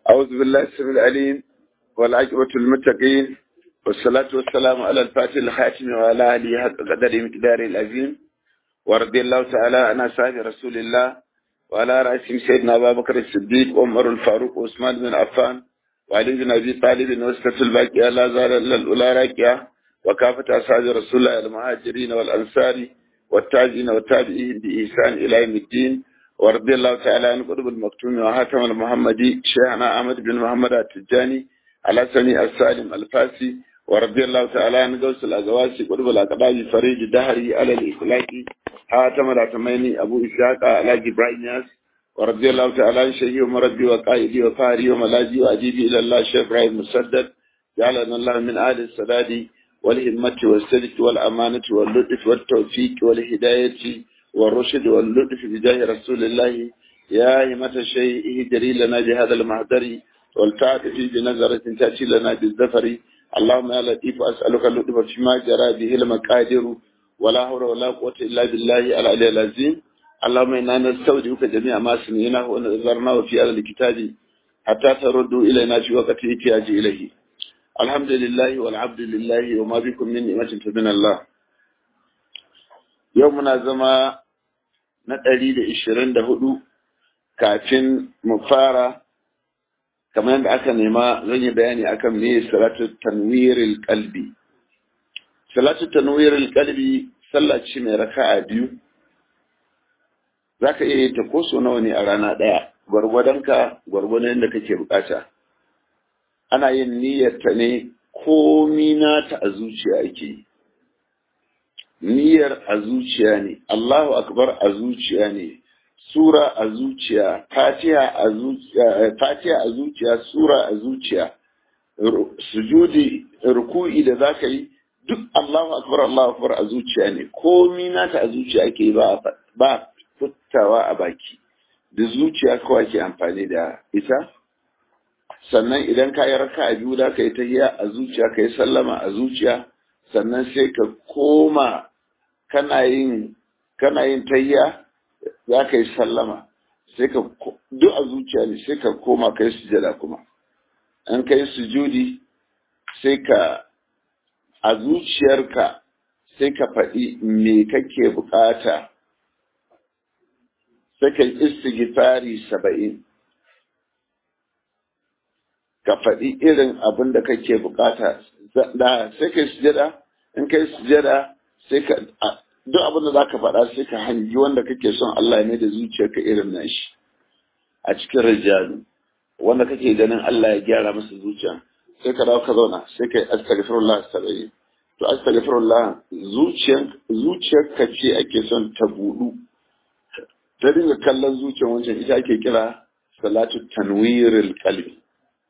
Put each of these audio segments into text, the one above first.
أعوذ بالله السميع العليم والعاقبة للمتقين والصلاة والسلام على الفاتح الخاتم وعلى آله حق قدر مقدار العظيم ورضي الله تعالى عن أصحاب رسول الله وعلى رأسهم سيدنا أبا بكر الصديق وعمر الفاروق وعثمان بن عفان وعلي بن أبي طالب وسكة الباقية لا زال إلا الأولى راكية وكافة أصحاب رسول الله المهاجرين والأنصار والتاجين والتابعين بإحسان إلى يوم الدين ورضي الله تعالى عن قطب المكتوم وهاتم المحمدي شيخنا أحمد بن محمد التجاني على سمي السالم الفاسي ورضي الله تعالى عن قوس الأزواسي قطب الأقباب فريد دهري على الإخلاقي هاتم الأتميني أبو إسحاق على إبراهيم ياس ورضي الله تعالى عن شيخي ومربي وقائدي وفاري وملاجي وأجيبي إلى الله شيخ إبراهيم مسدد جعلنا الله من آل السداد والهمة والسلك والأمانة واللطف والتوفيق والهداية والرشد واللطف بجاه رسول الله يا همة الشيء اهدري لنا بهذا المهدر والتعطفي بنظرة تأتي لنا بالزفر اللهم يا لطيف أسألك اللطف فيما جرى به المقادر ولا حول ولا قوة إلا بالله العلي العظيم اللهم إنا نستودعك جميع ما سمعناه ونظرناه في هذا الكتاب حتى تردوا إلينا في وقت احتياج إليه الحمد لله والعبد لله وما بكم من نعمة فمن الله يومنا زما na ɗari da ishirin da hudu kafin mu fara kamar yadda aka nema zan yi bayani akan me salatu tanwiril qalbi salatu tanwiril qalbi sallah ce mai raka'a biyu zaka iya yi ta ko so nawa ne a rana ɗaya gwargwadonka gwargwadon yadda kake bukata ana yin niyyar ta ne komi nata a zuciya ake yi niyyar a zuciya ne Allahu akbar a zuciya ne sura a zuciya fatiha a zuciya fatiha a zuciya sura a zuciya sujudi ruku'i da zaka yi duk Allahu akbar Allahu akbar a zuciya ne komi nata a zuciya ake ba ba fitawa a baki da zuciya kawai ke amfani da ita sannan idan ka yi raka a biyu da ka yi tahiya a zuciya ka yi sallama a zuciya sannan sai ka koma kana yin kana yin tahiya za ka yi sallama sai ka duk a zuciya ne sai ka koma ka yi sujada kuma an ka yi sujudi sai ka a zuciyarka sai ka faɗi me kake bukata sai ka yi istighfari saba'in ka faɗi irin abin da kake bukata da sai ka yi sujada in ka yi sujada sai ka duk abin da zaka faɗa sai ka hangi wanda kake son Allah ne da zuciyarka irin nashi a cikin rijalu wanda kake ganin Allah ya gyara masa zuciya sai ka dawo ka zauna sai ka yi astaghfirullah sabai to astaghfirullah zuciyar zuciyarka ce ake son ta budu ta dinga kallon zuciyar wancan ita ake kira salatu tanwiril qalbi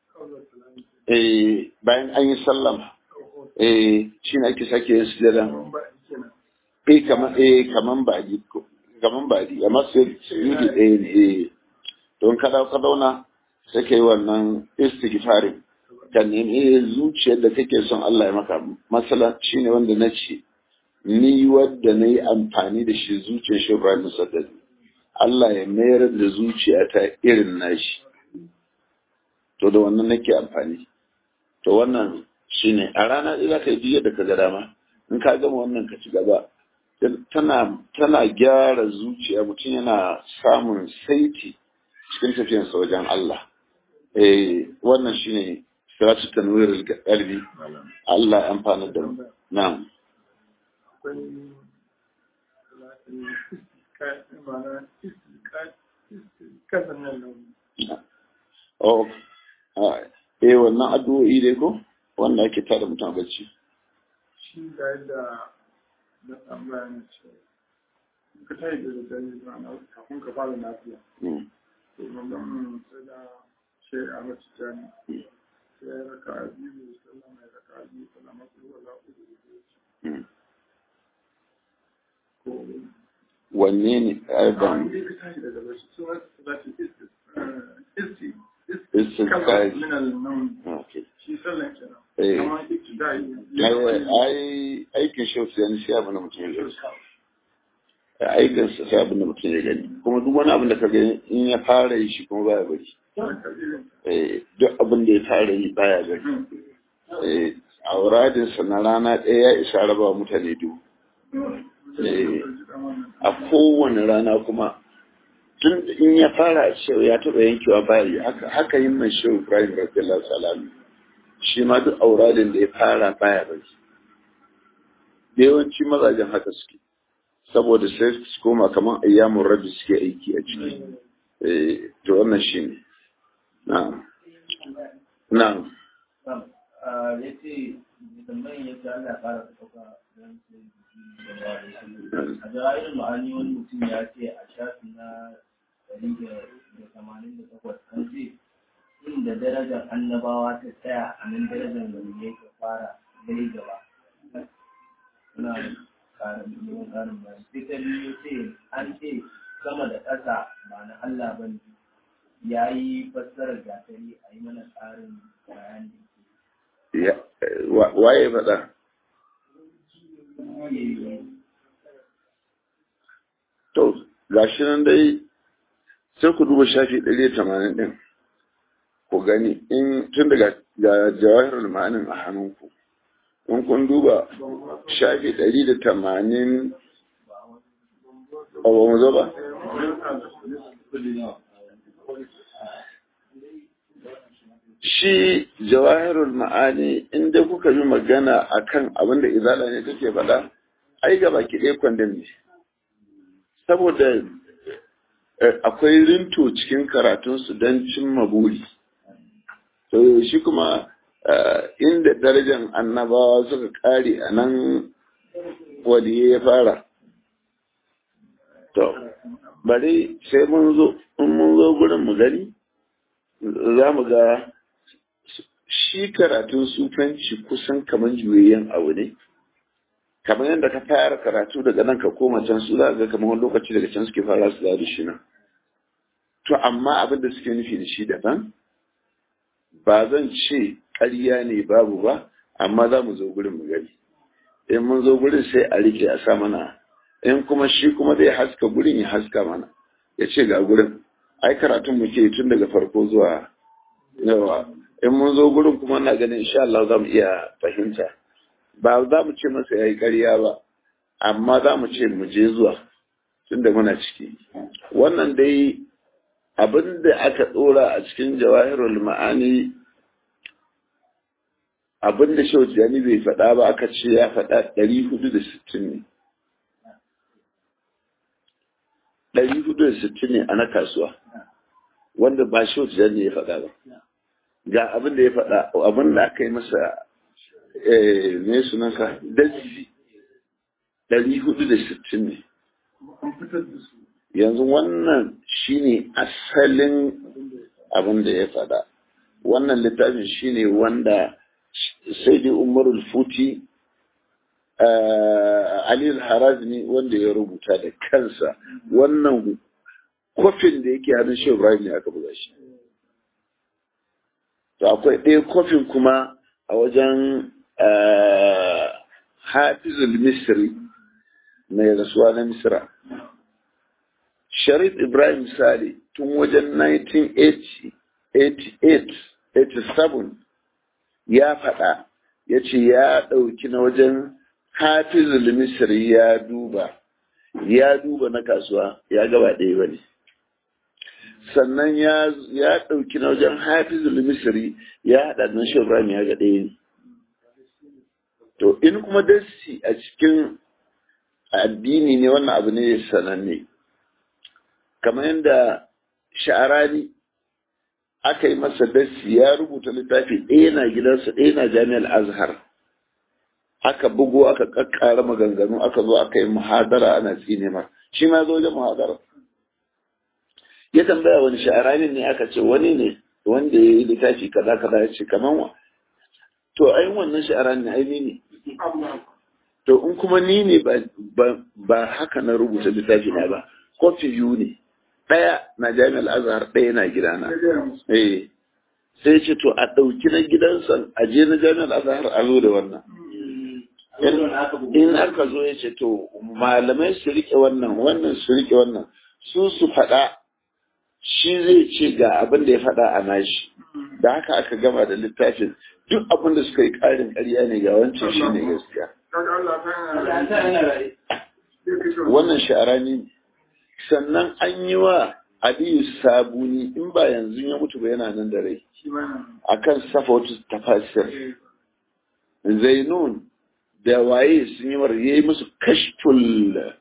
eh bayan an yi sallama eh shine ake sake yin sujada eh kaman eh kaman baji kaman baji amma sai sujudi ɗaya ne eh don kada ka zauna sai kai wannan istighfarin ka nemi zuciyar da kake son Allah ya maka masala shine wanda na ce ni wadda na yi amfani da shi zuciyar shi Ibrahim Musaddad Allah ya mayar da zuciyata irin nashi to da wannan nake amfani to wannan shine a rana za ka yi da ka ga dama in ka gama wannan ka ci gaba tana tana gyara zuciya mutum yana samun saiti cikin tafiyarsa wajen Allah eh wannan shine siratu tanwir qalbi Allah ya amfana da mu na'am Oh, eh wannan addu'o'i dai ko wanda ake tada mutum bacci shi ga yadda na tambaya ne ce ka tayi da dare na kafin ka fara lafiya to magana sai da shi a mace jani sai ya raka a biyu sallama ya raka a biyu sallama su wala uku da ko wanne ne ban ka tashi daga bacci sun wasu za su isti istinqaz okay shi sallan kenan eh amma ibtidai ai ai aikin shi sai an shi abin da mutum ya aikinsa sai abin da mutum ya gani kuma duk wani abin da ka gani in ya fara yi shi kuma baya bari duk abin da ya fara yi baya bari a wuradinsa na rana ɗaya ya isa raba mutane duk a kowane rana kuma tun in ya fara cewa ya taɓa yankewa bari haka yin mai shehu ibrahim radiyallahu salam shi ma duk auradin da ya fara baya bari da yawanci mazajen haka suke saboda sai su koma kamar ayyamun rabbi suke aiki a ciki to wannan shi ne na'am na'am ya ce tambayin ya ce Allah ya fara ɗauka don a jawahir ma'ani wani mutum ya ce a shafi na ɗari da tamanin da takwas an ce inda darajar annabawa ta tsaya a nan darajar wani ya ke fara dai gaba suna ƙarin neman ƙarin bayani sai ta biyu ce an ce sama da ƙasa ba na Allah ba ne ya yi fassarar gatari a yi mana ƙarin bayani waye faɗa to gashi nan dai sai ku duba shafi ɗari tamanin ɗin ku gani in tun daga ga jawahirul ma'anin a hannunku in kun duba shafi ɗari da tamanin a ba mu zo ba shi jawahirul ma'ani inda kuka yi magana akan abin da izala ne take faɗa ai gaba ki ɗaya kwandon ne saboda akwai rinto cikin karatunsu don cimma buri to shi kuma inda darajar annabawa suka kare a nan waliye ya fara to bari sai mun zo in mun zo gurin mu gani za mu ga shi karatun sufanci kusan kamar juyayyen abu ne kamar yadda ka fara karatu daga nan ka koma can su za ga kamar wani lokaci daga can suke fara su da shi nan to amma abin da suke nufi da shi daban ba zan ce ƙarya ne babu ba amma za mu zo gurin mu gani in mun zo gurin sai a rike a sa mana in kuma shi kuma zai haska gurin ya haska mana ya ce ga gurin ai karatun mu ke tun daga farko zuwa yawa in mun zo gurin kuma na ganin insha Allah za mu iya fahimta ba za mu ce masa ya yi ƙarya ba amma za mu ce mu je zuwa tun da muna ciki wannan dai abin da aka ɗora a cikin jawahirul ma'ani abin da shau jani bai faɗa ba aka ce ya faɗa ɗari hudu da sittin ne ɗari hudu da sittin ne a na kasuwa wanda ba shau jani ya faɗa ba ga abin da ya faɗa abin da aka yi masa me sunanka daji ɗari hudu da sittin ne yanzu wannan shine asalin abin da ya faɗa wannan littafin shine wanda sai dai umarul futi Ali al-Harazmi wanda ya rubuta da kansa wannan kofin da yake hannun shi Ibrahim ne aka buga shi to akwai ɗaya kofin kuma a wajen Hafizul Misri mai rasuwa na Misra Sharif Ibrahim Sale tun wajen 1988 ya faɗa ya ce ya ɗauki na wajen hafizul misri ya duba ya duba na kasuwa ya gaba ɗaya ba ne sannan ya ɗauki na wajen hafizul misri ya haɗa na Ibrahim ya ga ɗaya ne to in kuma dasi a cikin addini ne wannan abu ne sananne kamar yadda sha'arani aka yi masa dasi ya rubuta littafi ɗaya na gidansa ɗaya na jami'ar azhar aka bugo aka kakkara maganganu aka zo aka yi muhadara ana tsine ma shi ma zo wajen muhadara ya tambaya wani sha'arani ne aka ce wani ne wanda ya yi littafi kaza kaza ya ce kaman wa to ai wannan sha'arani ne ai ni ne to in kuma ni ne ba haka na rubuta littafi na ba kofi biyu ne ɗaya na jami'ar azhar ɗaya na gidana eh sai ce to a ɗauki na gidansa a je na jami'ar azhar a zo da wannan in aka zo ya ce to malamai su rike wannan wannan su rike wannan su su faɗa shi zai ce ga abin da ya faɗa a nashi da haka aka gama da littafin duk abin da suka yi ƙarin ƙarya ne ga wancan shi ne gaskiya wannan sha'arani ne sannan an yi wa aliyu sabuni in ba yanzu ya mutu ba yana nan da rai akan safa wata tafasir zainun da waye sun yi mar yayi musu kashful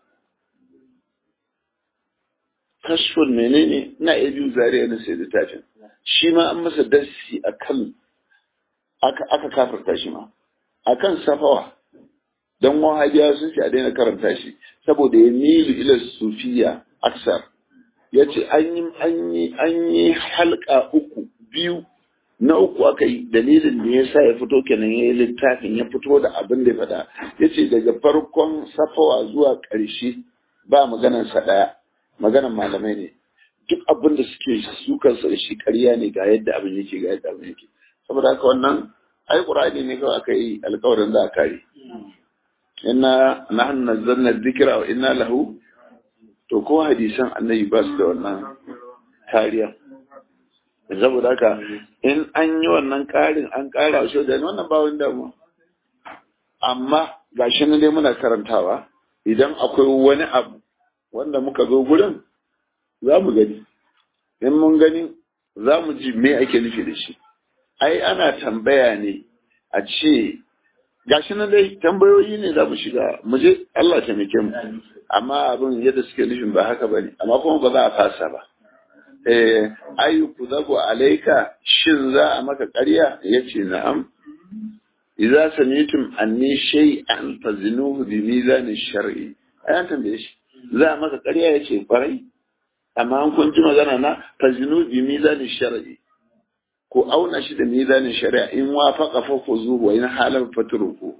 kashful menene na iya biyu zariya na sai littafin shi ma an masa darsi akan aka aka kafarta shi ma akan safawa don wahabiya sun ce a daina karanta shi saboda ya milu ila sufiya aksar ya ce an yi halka uku biyu na uku aka yi dalilin da ya sa ya fito kenan ya yi littafin ya fito da abin da ya faɗa ya ce daga farkon safawa zuwa ƙarshe ba maganarsa ɗaya maganar malamai ne duk abin da suke sukansa da shi ƙarya ne ga yadda abin yake ga yadda abin yake saboda haka wannan ai ƙur'ani ne kawai aka yi alƙawarin za a kare inna nahnu nazzalna dhikra wa inna lahu to ko hadisan annabi ba su da wannan kariya saboda haka in an yi wannan karin an kara shi da wannan ba wani damuwa amma gashi nan dai muna karantawa idan akwai wani abu wanda muka zo gurin za mu gani in mun gani za mu ji me ake nufi da shi ai ana tambaya ne a ce gashi nan dai tambayoyi ne za mu shiga mu je Allah ta mike mu amma abin yadda suke nufin ba haka bane amma kuma ba za a fasa ba eh ayyuku zabu alaika shin za a maka ƙarya yace na'am idza samitum anni shay'an fazinuhu bi mizan shar'i ayan tambaye shi za a maka ƙarya yace kwarai amma an kun ji magana na fazinu bi mizan shar'i ko auna shi da mizanin shari'a in wafaqa fa khuzuhu wa in halal fatruku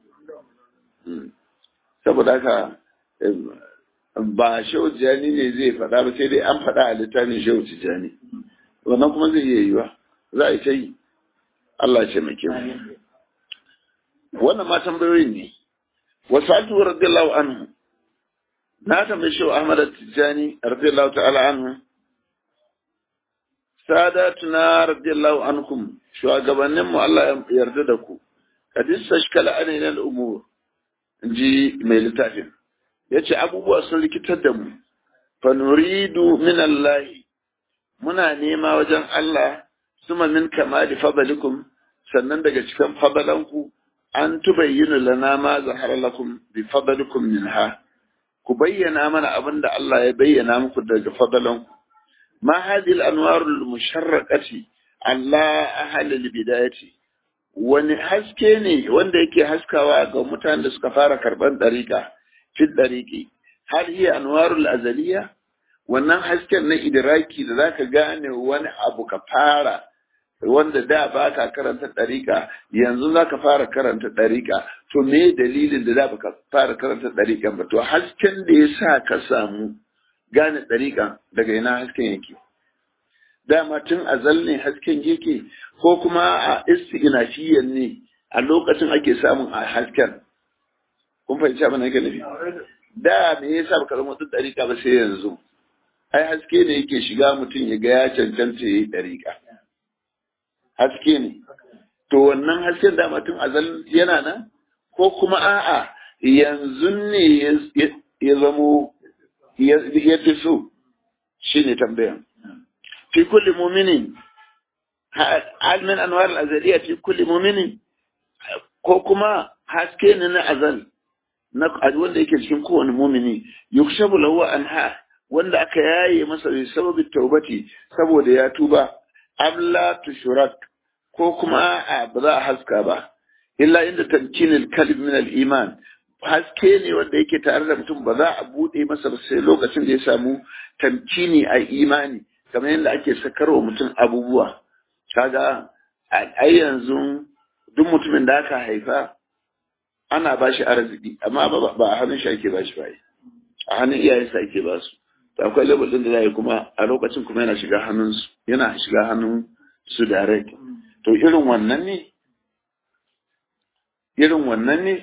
saboda haka ba shehu tijjani ne zai faɗa ba sai dai an faɗa a littafin shehu tijjani wannan kuma zai iya yiwa za a yi ta yi Allah ce mai kyau wannan ma tambayoyin ne wasu atu radiyallahu anhu na tambayi shehu ahmad tijjani radiyallahu ta'ala anhu sadatuna radiyallahu ankum shugabannin mu Allah ya yarda da ku kadis tashkala alaina al-umur ji mai littafin yace abubuwa sun rikitar da mu fa nuridu min Allah muna nema wajen Allah suma min kamali fadalikum sannan daga cikin fadalanku an tubayyinu lana ma zahara lakum bi fadalikum minha ku bayyana mana abin da Allah ya bayyana muku daga fadalanku ما هذه الأنوار المشرقة على أهل البداية wani haske ne wanda yake haskawa ga mutanen da suka fara karban ɗariƙa fi ɗariƙi har iya anwarul azaliya wannan hasken na idiraki da zaka gane wani abu ka fara wanda da ba ka karanta ɗariƙa yanzu za ka fara karanta ɗariƙa to me dalilin da da ba ka fara karanta ɗariƙa ba to hasken da ya sa ka samu gane ɗariƙan daga ina hasken yake dama tun azal ne hasken yake ko kuma a istighnafiyan ne a lokacin ake samun a hasken kun fahimci abin da yake nufi da me yasa baka zama mutum ɗariƙa ba sai yanzu ai haske ne yake shiga mutum ya ga ya cancanta ya yi ɗariƙa haske ne to wannan hasken dama tun azal yana nan ko kuma a'a yanzu ne ya zamo ya fi so shi ne tambayan fi kulli muminin hal min anwar al-azaliyya fi kulli muminin ko kuma haske ne na azal na wanda yake cikin kowane mumini yukshabu lahu anha wanda aka yaye masa bi sababi taubati saboda ya tuba amla tushrak ko kuma a ba za a haska ba illa inda tamkinil kalb min al-iman haske ne wanda yake tare da mutum ba za a bude masa ba sai lokacin da ya samu tamkini a imani kamar yadda ake sakarwa mutum abubuwa kaga a yanzu duk mutumin da aka haifa ana ba shi arziki amma ba a hannun shi ake ba shi ba a hannun iyayensa ake ba su to akwai level din da za yi kuma a lokacin kuma yana shiga hannun su yana shiga hannun su direct to irin wannan ne irin wannan ne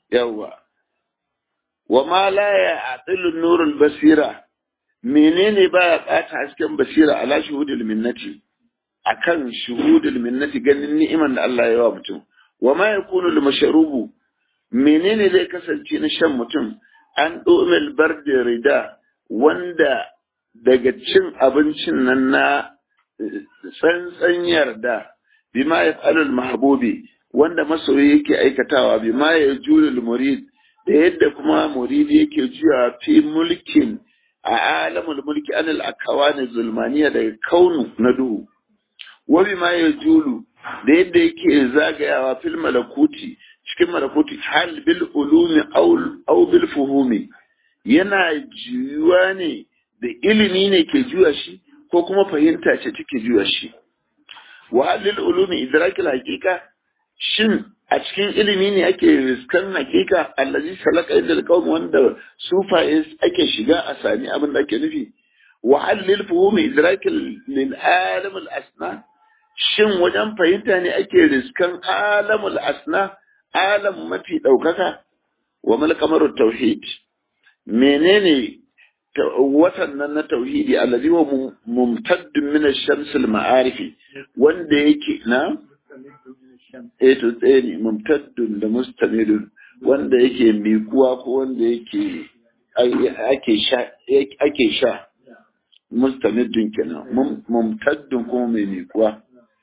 yawa wa ma la ya atilu nurul basira menene baya bata hasken basira ala shuhudul minnati akan shuhudul minnati ganin ni'iman da Allah ya wa mutum wa ma yakunu lil mashrubu menene zai kasance na shan mutum an domil bardi rida wanda daga cin abincin nan na tsantsan yarda bima ya falul mahbubi wanda masoyi yake aikatawa bima ya julul murid da yadda kuma muridi yake juya fi mulkin a alamul mulki anil akawani zulmaniya daga kaunu na duhu wa bima ya julu da yadda yake zagayawa fil malakuti cikin malakuti hal bil ulumi aw bil fuhumi yana juyuwa ne da ilimi ne ke juya shi ko kuma fahimta ce take juya shi wa halil ulumi idrakil haqiqa shin a cikin ilimi ne ake riskan hakika allazi salaka inda alqawm wanda sufaye ake shiga a sami abin da ake nufi wa halil fuhumi idrakil lil alam al asna shin wajen fahimta ne ake riskan alamul asna alam mafi daukaka wa mal qamarut tauhid menene watan nan na tauhidi allazi wa mumtaddun min ash-shams al-ma'arifi wanda yake na eh to tsaye ne mumtaddun da mustamidun wanda yake mikuwa ko wanda yake ake sha ake sha mustamidun kenan mumtaddun kuma mai mikuwa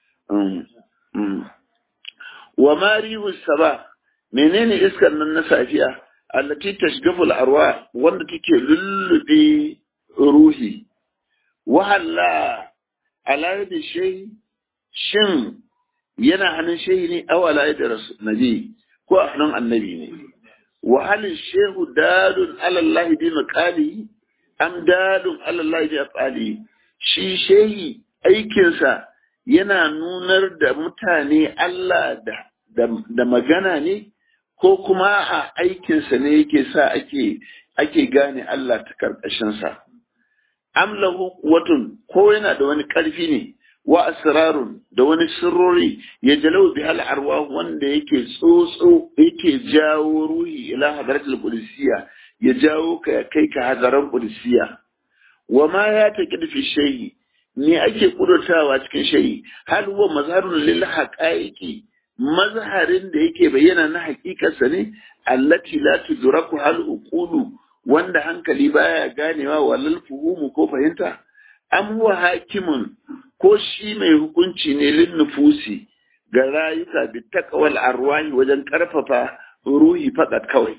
wa marihu saba menene iskar nan na safiya allati tashgaful arwa wanda take lullube ruhi wahalla ala da shay shin yana hannun shehi ne aw ala da nabi ko a hannun annabi ne wa hal shehu dalun ala Allah bi maqali am dalun ala Allah bi afali shi shehi aikinsa yana nunar da mutane Allah da da magana ne ko kuma a aikinsa ne yake sa ake ake gane Allah ta karkashinsa. Amlahu watun ko yana da wani ƙarfi ne wa asrarun da wani sirrori ya jalau bi hal arwa wanda yake tsotso yake jawo ruhi ila hadaratul qudusiyya ya jawo ka kai ka hadaran qudusiyya wa ma ya taqid fi shay'i ne ake kudurtawa cikin shay'i hal huwa mazharun lil haqaiqi mazharin da yake bayyana na hakikarsa ne allati la tudraku hal uqulu wanda hankali baya ganewa walal fuhumu ko fahimta am huwa hakimun ko shi mai hukunci ne lin nufusi ga rayuka bi taqwal arwahi wajen karfafa ruhi fakat kawai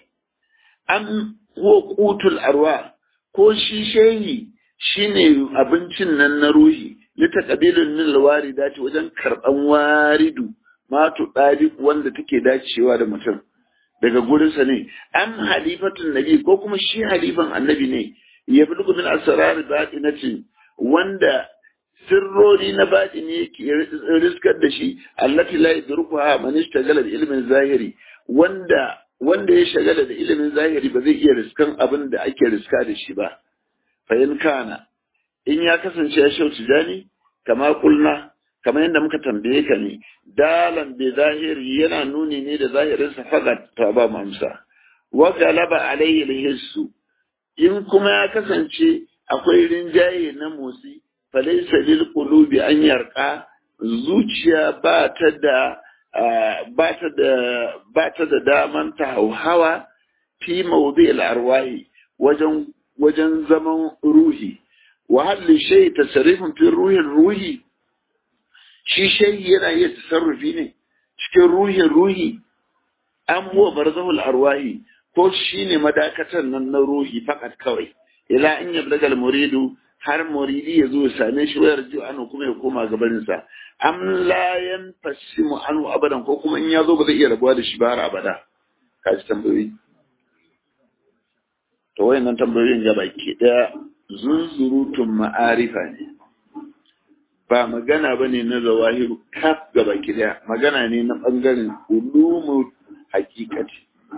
am huwa qutul arwa ko shi shehi shine abincin nan na ruhi litaqabilun min alwaridati wajen karban waridu matu ɗari wanda take dacewa da mutum daga gurinsa ne an halifatun nabi ko kuma shi halifan annabi ne ya fi min asrar baɗinatin wanda sirrori na baɗi ne yake riskar da shi allati la yadrukuha man ishtagala da ilimin zahiri wanda wanda ya shagala da ilimin zahiri ba zai iya riskan abin da ake riska da shi ba fa in kana in ya kasance ya shauci jani kama kulna kamar yadda muka tambaye ka ne dalan bi zahiri yana nuni ne da zahirinsa fakat ta ba mu amsa wa galaba alayhi alhissu in kuma ya kasance akwai rinjaye na motsi falaysa lil qulubi an yarqa zuciya ba ta da ba ta da ba ta da daman ta hauhawa fi mawdi al arwahi wajen wajen zaman ruhi wa hal shay tasarrufun fi ruhi ruhi shi shayi yana iya tasarrufi ne cikin ruhin ruhi an huwa barzahul arwahi ko shi ne madakatan nan na ruhi fakat kawai ila in yablaga muridu har muridi ya zo ya same shi wayar ji anu kuma ya koma gabanin sa am la yanfasimu anu abadan ko kuma in ya zo ba zai iya rabuwa da shi ba har abada ka ji tambayoyi to wayannan tambayoyin ga baki daya zunzurutun ma'arifa ne ba magana ba ne na zawahiru kaf gaba daya magana ne na ɓangaren ulumu hakikati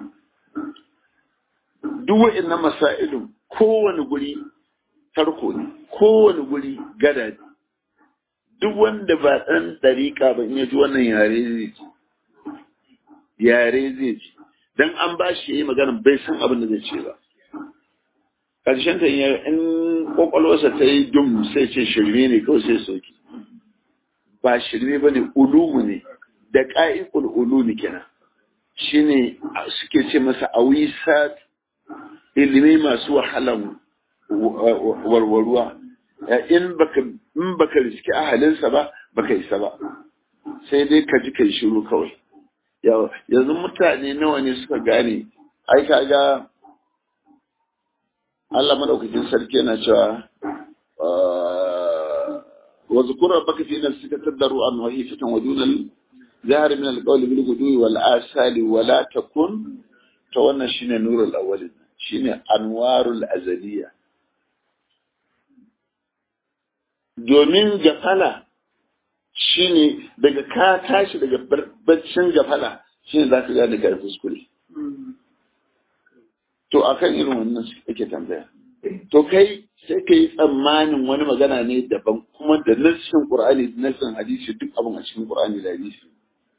duk wa'annan masailun kowane guri tarko ne kowane guri gada ne duk wanda ba ɗan ɗariƙa ba in ya ji wannan yare zai ji yare zai ji dan an ba shi yayi magana bai san abin da zai ce ba karshen ta in kwakwalwarsa ta yi dum sai ce shirme ne kawai sai soki ba shirme ba ne ulumu ne da ƙa'ikul ulumi kenan shine suke ce masa awisat ilimi masu wahalan warwarwa in baka in baka riski ahalinsa ba baka isa ba sai dai ka ji kai shiru kawai yanzu mutane nawa ne suka gane ai kaga Allah madaukakin sarki yana cewa wa zukura baka fi nafsika tadaru an wa hifatan wa dunal zahar min al-qawl bil gudwi wal asali wa la takun to wannan shine nurul awwalin shine anwarul azaliya domin gafala shine daga ka tashi daga baccin gafala shine zaka ga daga kuskure to akan irin wannan ake tambaya to kai sai ka yi tsammanin wani magana ne daban kuma da nassin qur'ani da nassin hadisi duk abin a cikin qur'ani da hadisi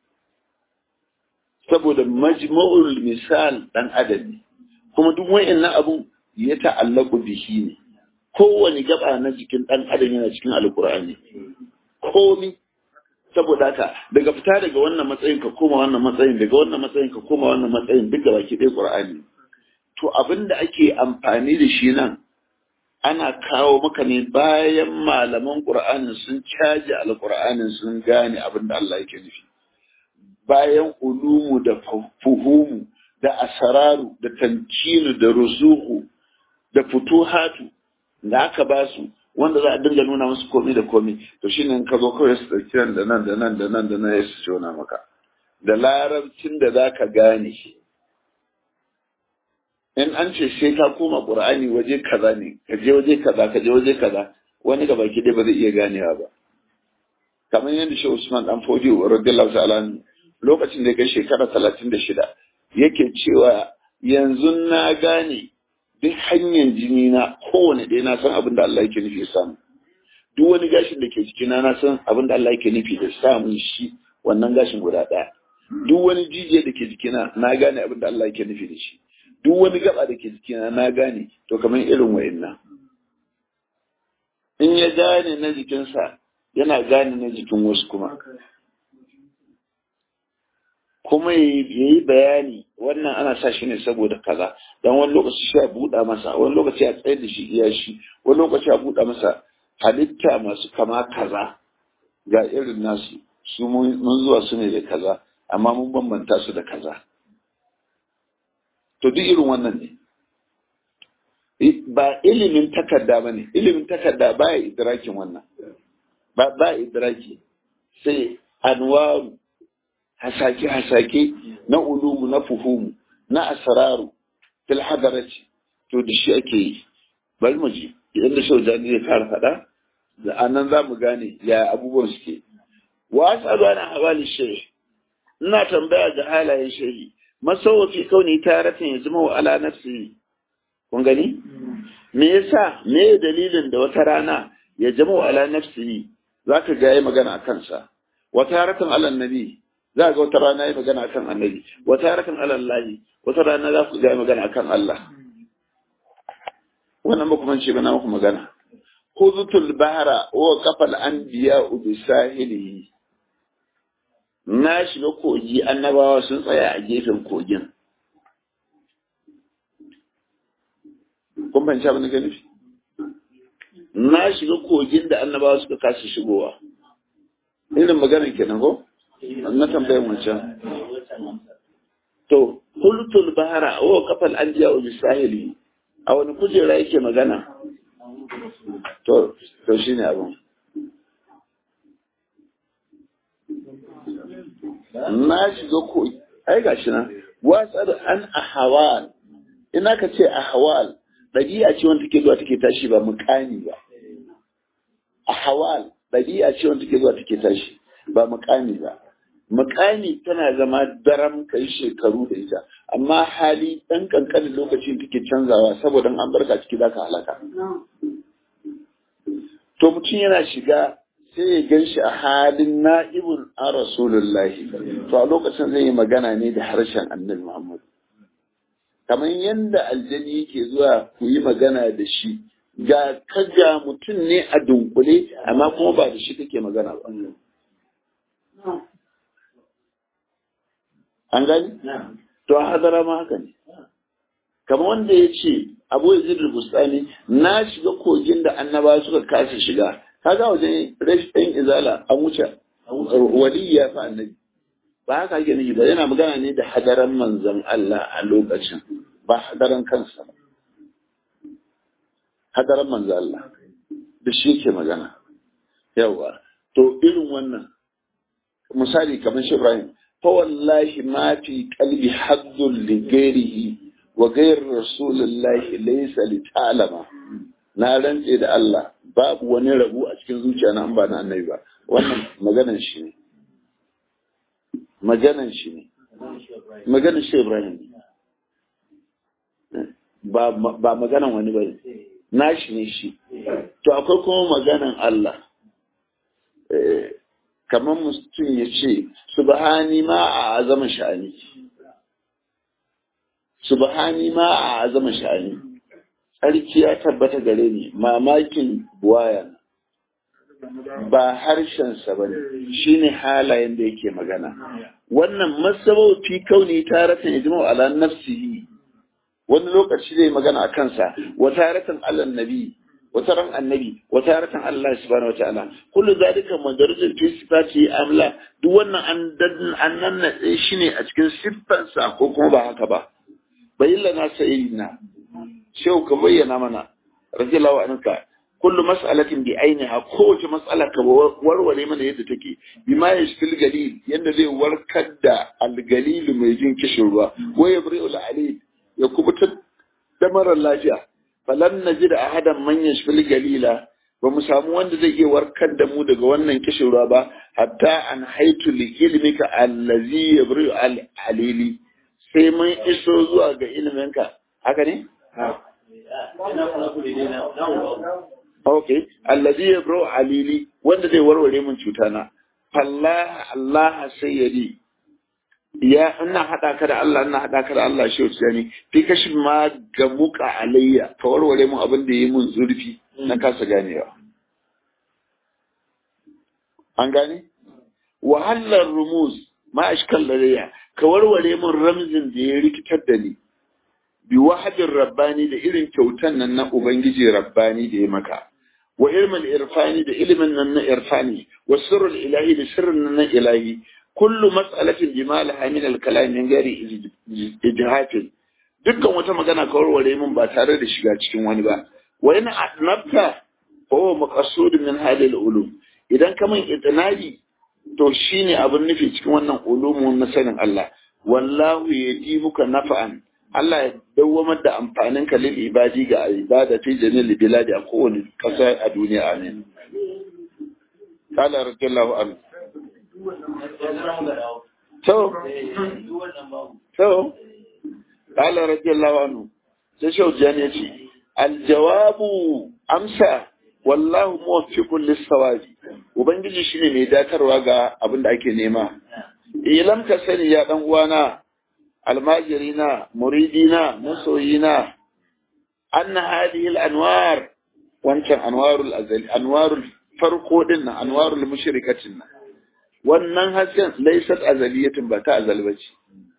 saboda majma'ul misal dan adam ne kuma duk wayannan abun ya ta'allaku bihi ne kowane gaba na jikin dan adam yana cikin alqur'ani komi saboda haka daga fita daga wannan matsayin ka koma wannan matsayin daga wannan matsayin ka koma wannan matsayin duk gaba ki dai qur'ani to abin da ake amfani da shi nan ana kawo maka ne bayan malaman ƙur'anin sun caji alƙur'anin sun gane abin da Allah yake nufi bayan ulumu da fuhumu da asararu da tankinu da ruzuhu da futuhatu da aka ba su wanda za a dinga nuna musu komai da komai to shine in ka zo kawai su ɗauki nan da nan da nan da nan da nan ya su jona maka da larabcin da za ka gane shi in an ce sai ka koma qur'ani waje kaza ne ka je waje kaza ka je waje kaza wani ga baki dai ba zai iya ganewa ba kamar yadda shi Usman dan Fodi radiyallahu ta'ala lokacin da ya kai shekara 36 yake cewa yanzu na gane duk hanyar jini na kowane ɗaya na san abin da Allah yake nufi samu duk wani gashin da ke jikina na san abin da Allah yake nufi da samun shi wannan gashin guda ɗaya duk wani jijiyar da ke jikina na gane abin da Allah yake nufi da shi duk wani gaba da ke jikina na gane to kamar irin wa'innan in ya gane na jikinsa yana gane na jikin wasu kuma kuma ya yi bayani wannan ana sa shi ne saboda kaza don wani lokaci shi a buɗa masa wani lokaci a tsayar da shi iya shi wani lokaci a buɗa masa halitta masu kama kaza ga irin nasu su mun zuwa su ne da kaza amma mun bambanta su da kaza to duk irin wannan ne ba ilimin takarda ba ne ilimin takarda ba ya idrakin wannan ba ba idraki sai anwaru hasake-hasake na ulumu na fuhumu na asararu fil hadarati to da shi ake yi bari mu ji idan da shau jani zai fara faɗa da anan za mu gane ya abubuwan suke wa asalu ana hawali shehi ina tambaya ga halayen shehi masawafi kauni taratan ya zama wa ala nafsi kun gani me yasa me dalilin da wata rana ya zama wa ala nafsi zaka ga yayi magana a kansa wata taratan ala nabi za ga wata rana yayi magana akan annabi wata taratan ala allahi wata rana za ku ga yayi magana akan Allah wannan ba kuma ce ba na muku magana khudhutul bahra wa qafal anbiya bi sahilihi na shiga kogi annabawa sun tsaya a gefen kogin kun fahimci abin da ke nufi na shiga kogin da annabawa suka kasa shigowa irin maganar kenan ko na tambayar wancan to kultul bahara wa kafal anbiya wa bisahili a wani kujera yake magana to to shine abin na shiga ko ai gashi nan wasar an ahwal ina ka ce ahwal dabi'a ce wanda take zuwa take tashi ba mukami ba ahwal dabi'a ce wanda take zuwa take tashi ba mukami ba mukami tana zama daram kai shekaru da ita amma hali dan kankanin lokaci take canzawa saboda an barka ciki zaka halaka to mutum yana shiga sai ya gan shi a halin na'ibun a rasulullahi to a lokacin zai yi magana ne da harshen annabi muhammad kamar yadda aljani yake zuwa ku yi magana da shi ga kaga mutum ne a dunkule amma kuma ba da shi kake magana ba an gani to a hadara ma haka ne kamar wanda ya ce abu ya zirin bustani na shiga kogin da annaba suka kasa shiga kaga wajen rashin izala an wuce wali ya fi annabi ba haka ake nufi ba yana magana ne da hadaran manzon Allah a lokacin ba hadaran kansa ba hadaran manzon Allah da shi yake magana yawa to irin wannan misali kamar shi Ibrahim fa wallahi ma fi qalbi haddun li ghairihi wa ghayr rasulillahi laysa li ta'lama na rantse da Allah babu wani rabu a cikin zuciya na an ba na annabi ba wannan maganan shi ne maganan shi ne maganan shi Ibrahim ba ba maganan wani bane nashi ne shi to akwai kuma maganan Allah kamar mutum ya ce subhani ma a azama sha'ani subhani ma a azama sha'ani tsarki ya tabbata gare ni mamakin buwaya ba harshensa ba ne shi ne halayen da yake magana wannan masabauti kauni taratan ya jima ala nafsihi wani lokaci zai magana a kansa wa taratan alan nabi wata ran annabi wata taratan Allah subhanahu wataala kullu zalika madarajin fi sifati amla duk wannan an dan an nan shi ne a cikin siffansa ko kuma ba haka ba bayyana sayyidina shehu ka bayyana mana radiyallahu anka kullu mas'alatin bi ainiha kowace mas'ala ka warware mana yadda take bima yashfil galil yanda zai warkar da algalil mai jin kishin ruwa wa yabri'ul alil ya kubutar da marar lafiya falan najid ahadan man yashfil galila ba mu samu wanda zai iya warkar da mu daga wannan kishin ruwa ba hatta an haitu li ilmika allazi yabri'u al alili sai mun iso zuwa ga ilminka haka ne Ok, allazi ya bro alili wanda zai warware min cuta na. Fallah Allah sayyidi. Ya ina hada ka da Allah ina hada ka da Allah shi wuce ne. Fi kashi ma ga muka alayya ka warware mun abin da yi mun zurfi na kasa ganewa. An gane? Wahalar rumuz ma ashkal ladayya ka warware mun ramzin da ya rikitar da ni. bi wahadin rabbani da irin kyautan nan na ubangiji rabbani da ya maka wa ilmin irfani da ilimin nan na irfani wa sirrul ilahi da sirrin nan na ilahi kullu mas'alatin bi malaha min al-kalam min gari ijhatin dukkan wata magana ka warware min ba tare da shiga cikin wani ba wa in adnabta fa huwa maqsud min hadhihi al-ulum idan ka min itinabi to shine abin nufi cikin wannan ulumun na sanin Allah wallahu yatibuka nafa'an Allah ya dawwamar da amfanin ka lil ibadi ga ibada fi jamil biladi a kowane kasa a duniya amin qala radiyallahu anhu to to qala radiyallahu anhu sai shaujan ya ce aljawabu amsa wallahu muwaffiqun lis-sawabi ubangiji shine mai datarwa ga abin da ake nema ilam ka sani ya dan uwana almajirina muridina masoyina anna hadhihi al-anwar wancan anwarul azali anwarul farko din nan anwarul mushrikatin nan wannan hasken laysat azaliyatun ba ta azal bace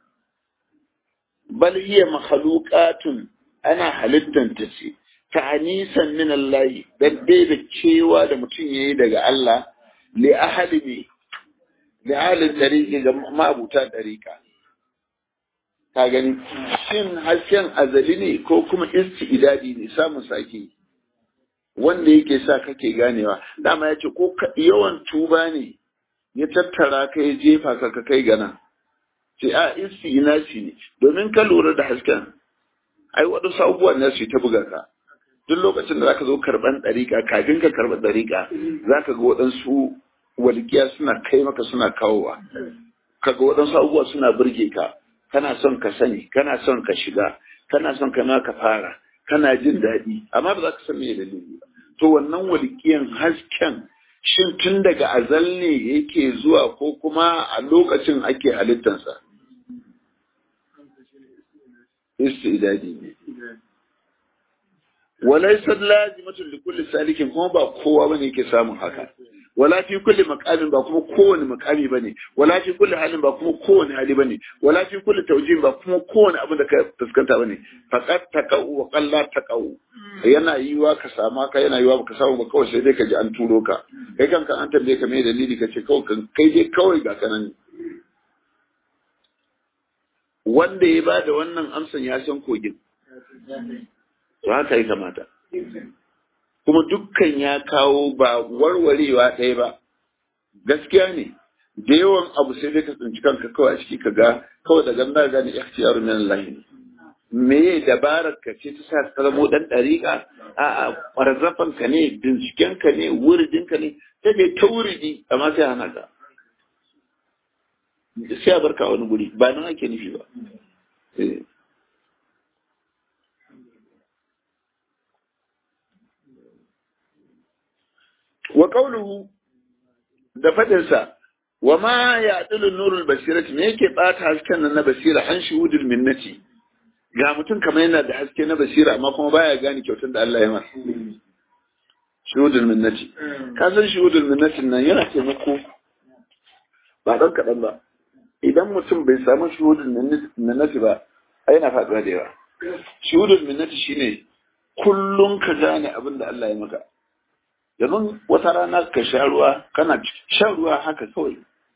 bal hiya makhluqatun ana halittan ta ce ta'anisan min Allah dan dai da cewa da mutum yayi daga Allah li ahadi bi li ahli tariqi ga ma'abuta tariqa ka gani shin hasken azali ne ko kuma isti'idadi ne samun sake wanda yake sa kake ganewa dama ya ce ko yawan tuba ne ya tattara ka ya jefa ka ka kai gana ce a isti'inasi ne domin ka lura da hasken ai waɗansu abubuwan na su ta buga ka duk lokacin da zaka zo karban ɗariƙa kafin ka karɓi ɗariƙa zaka ga waɗansu walƙiya suna kai maka suna kawowa kaga waɗansu abubuwa suna burge ka kana son ka sani kana son ka shiga kana son ka ma ka fara kana jin daɗi amma ba za ka san me dalili ba to wannan walƙiyan hasken shin tun daga azal ne yake zuwa ko kuma a lokacin ake halittansa istidadi ne walaysa lazimatun li kulli salikin kuma ba kowa bane yake samun haka wala fi kulli maqamin ba kuma kowane maqami bane wala fi kulli halin ba kuma kowane hali bane wala fi kulli tawjih ba kuma kowane abin da ka fuskanta bane faqat taqau wa qalla taqau yana yiwa ka sama ka yana yiwa baka samu ba kawai sai dai ka ji an turo ka kai kanka an tambaye ka me dalili ka ce kawai kai dai kawai ga kanan wanda ya bada wannan amsan ya san kogin to haka ya kamata kuma dukkan ya kawo ba warwarewa ɗaya ba gaskiya ne da yawan abu sai dai ka tsinci kanka kawai a ciki ka ga kawai daga nan gane ikhtiyaru min Allah ne me dabarar ka ce ta sa ka zamo dan dariƙa a a farzafan ka ne binciken ka ne wuridin ka ne ta ke ta wuridi amma sai hana ka sai a barka wani guri ba nan ake nufi ba wa qawluhu da fadinsa wa ma ya'dilu nurul basirati me yake bata hasken nan na basira an shuhudul minnati ga mutum kamar yana da haske na basira amma kuma baya gane kyautar da Allah ya masa shuhudul minnati ka san shuhudul minnati nan yana taimako ba dan kadan ba idan mutum bai samu shuhudul minnati ba ai yana faduwa da yawa shuhudul minnati shine kullun ka gane abin da Allah ya maka yanzu wata rana ka sha ruwa kana shan ruwa haka kawai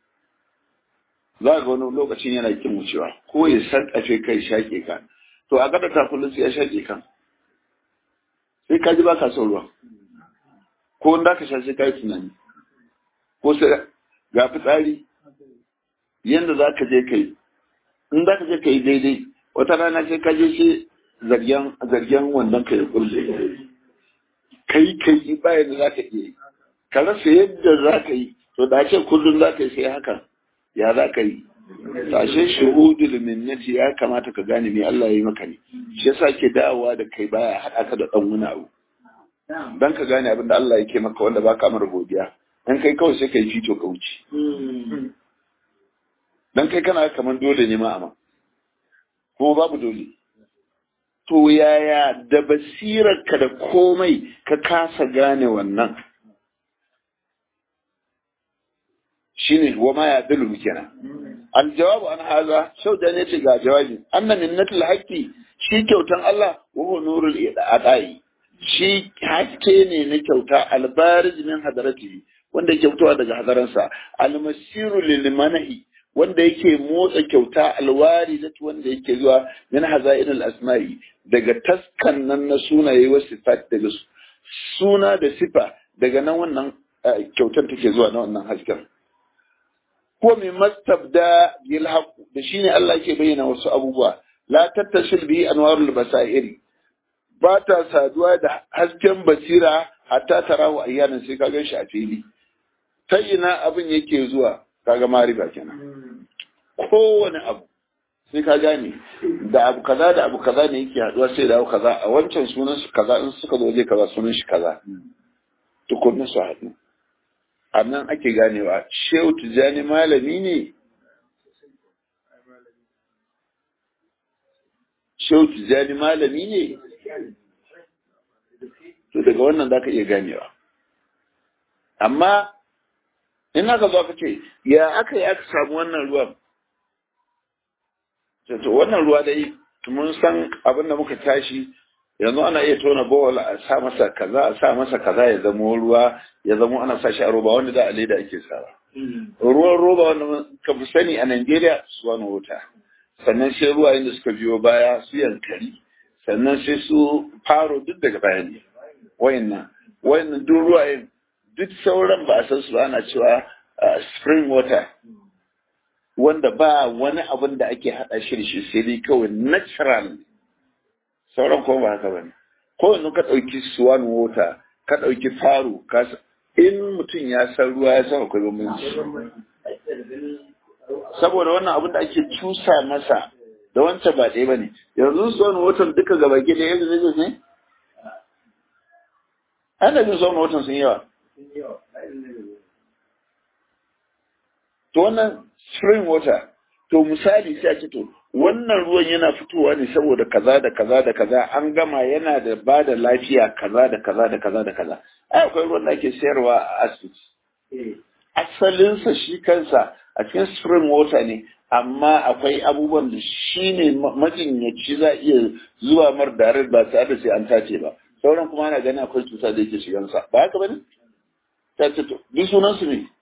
za ga wani lokacin yana kin wucewa ko ya sarƙafe kai shaƙe ka to a gada ta kullum sai ya shaƙe kan sai ka ji ba ka son ruwa ko in da ka sha sai ka yi tunani ko sai ga fitsari yanda za ka je ka yi in za ka je ka yi daidai wata rana sai ka je sai zargen zargen wannan ka ya kulle kai kai bayan da za ka iya yi ka rasa yadda za ka yi to da ce kullum za ka yi sai haka ya za ka yi tashe shuhudul minnati ya kamata ka gane me Allah ya yi maka ne shi yasa ke dawowa da kai baya haɗa ka da ɗan wani abu dan ka gane abin da Allah yake maka wanda baka mara godiya dan kai kawai sai kai fito ka wuce dan kai kana kaman dole ne ma amma kuma babu dole to yaya da basirarka da komai ka kasa gane wannan shine wa ma ya dalu kenan aljawabu an haza shau da ne ce ga jawabi anna minnatul haqqi shi kyautan Allah wa huwa nurul adai shi haske ne na kyauta albarij min hadarati wanda kyautawa daga hadaransa almasiru lil manahi wanda yake motsa kyauta alwari da wanda yake zuwa min hazainul asma'i daga taskan nan na sunaye wa sifat daga suna da sifa daga nan wannan kyautar take zuwa na wannan hasken ko mai mastabda bil haqq da shine Allah yake bayyana wasu abubuwa la tattasil bi anwarul basairi ba ta saduwa da hasken basira hatta tarahu ayyanan sai ka gan shi a fili ta ina abin yake zuwa kaga mariba kenan kowane abu sai ka gane da abu kaza da abu kaza ne yake haduwa sai da abu kaza a wancan sunan su kaza in suka zo je kaza sunan shi kaza tukunin su haɗu a nan ake ganewa shehu tijjani malami ne shehu tijjani malami ne to daga wannan za ka iya ganewa amma in aka zo aka ce ya aka yi aka samu wannan ruwan to wannan ruwa dai mun san abin da muka tashi yanzu ana iya tona bowl a sa masa kaza a sa masa kaza ya zama ruwa ya zama ana sa shi a roba wanda da a leda ake sawa ruwan roba wanda ka fi sani a Najeriya su wani wuta sannan sai ruwa da suka biyo baya su yankari sannan sai su faro duk daga baya ne wayannan wayannan duk ruwayen duk sauran ba a san su ana cewa spring water wanda ba wani abin da ake haɗa shi da shi sai dai kawai natural sauran kuma ba haka ba ne ko yanzu ka ɗauki swan water ka ɗauki faro ka in mutum ya san ruwa ya san akwai bambanci saboda wannan abin da ake cusa masa da wancan ba ɗaya ba ne yanzu swan water duka gaba ke da yanzu zai ne ana jin swan water sun yawa to wannan spring water to misali sai a ce to wannan ruwan yana fitowa ne saboda kaza da kaza da kaza an gama yana da ba da lafiya kaza da kaza da kaza da kaza ai akwai ruwan da ake sayarwa a asibiti asalinsa shi kansa a cikin spring water ne amma akwai abubuwan da shi ne majinyaci za iya zuwa mar darar ba tare da sai an tace ba sauran kuma ana ganin akwai cuta da yake shigansa ba haka bane ta ce to duk sunan su ne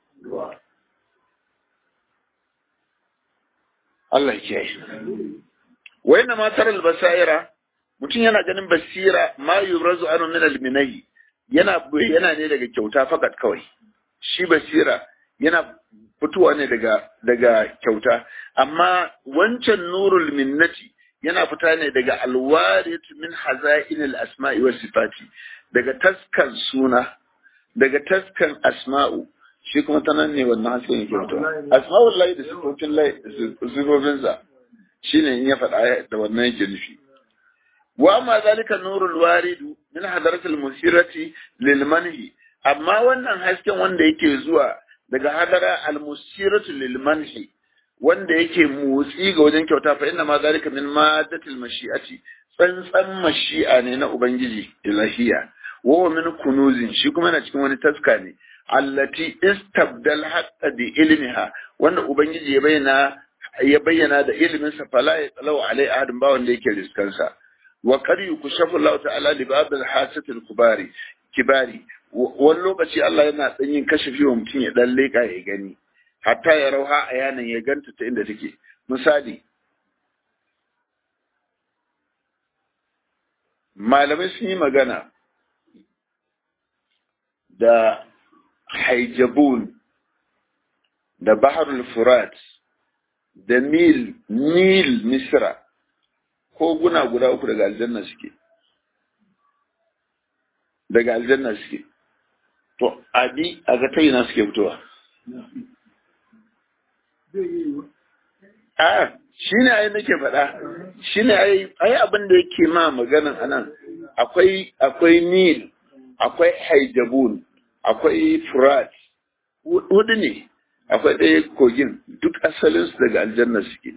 Allah ya kiyaye wa inna ma taral basaira mutum yana ganin basira ma yurazu anu min al-minahi yana yana ne daga kyauta fakat kawai shi basira yana fitowa ne daga daga kyauta amma wancan nurul minnati yana fita ne daga alwarit min hazain al-asma'i was sifati daga taskan suna daga taskan asma'u shi kuma ta nan ne wannan hasken yake fitowa asma'ul lahi da sifofin lahi sifofin sa shine in ya faɗa da wannan yake nufi wa amma zalika nurul waridu min hadaratil musirati lil manhi amma wannan hasken wanda yake zuwa daga hadara al-musiratu lil manhi wanda yake motsi ga wajen kyauta fa inna ma zalika min maddatil mashi'ati tsantsan mashi'a ne na ubangiji ilahiya wa min kunuzin shi kuma yana cikin wani taska ne allati istabdal hatta bi ilmiha wanda ubangiji ya bayyana ya bayyana da ilimin sa fala ya tsalau alai ahadin ba wanda yake riskansa wa qad yukshafu Allah ta'ala li ba'd al-hasatil kubari kibari wani lokaci Allah yana ɗan yin kashafi wa mutum ya ɗan leƙa ya gani hatta ya rauha a yanan ya ganta ta inda take misali malamai sun yi magana da haijabun da baharul furat da nil nil misra ko guna guda uku daga aljanna suke daga aljanna suke to abi a ga ta yana suke fitowa a shi ne ai nake faɗa shi ne ai abin da yake ma maganan anan akwai akwai nil akwai haijabun akwai furat hudu ne akwai ɗaya kogin duk asalinsu daga aljanna suke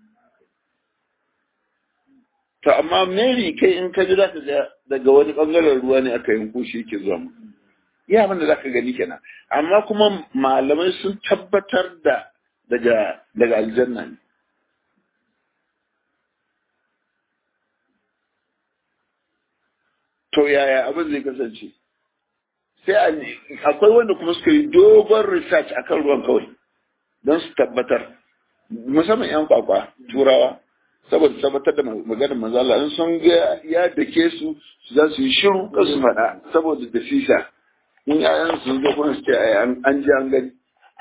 to amma mary kai in ka ji za ka ga daga wani ɓangaren ruwa ne aka yanko shi yake zuwa mu ya abin da za ka gani kenan amma kuma malamai sun tabbatar da daga daga aljanna ne to yaya abin zai kasance sai akwai wanda kuma suka yi dogon research akan ruwan kawai don su tabbatar musamman yan kwakwa turawa saboda tabbatar da maganar manzala in sun ga ya dake su za su yi shiru kan su faɗa saboda da sisa in yayan su zo kuma su ce an ji an gani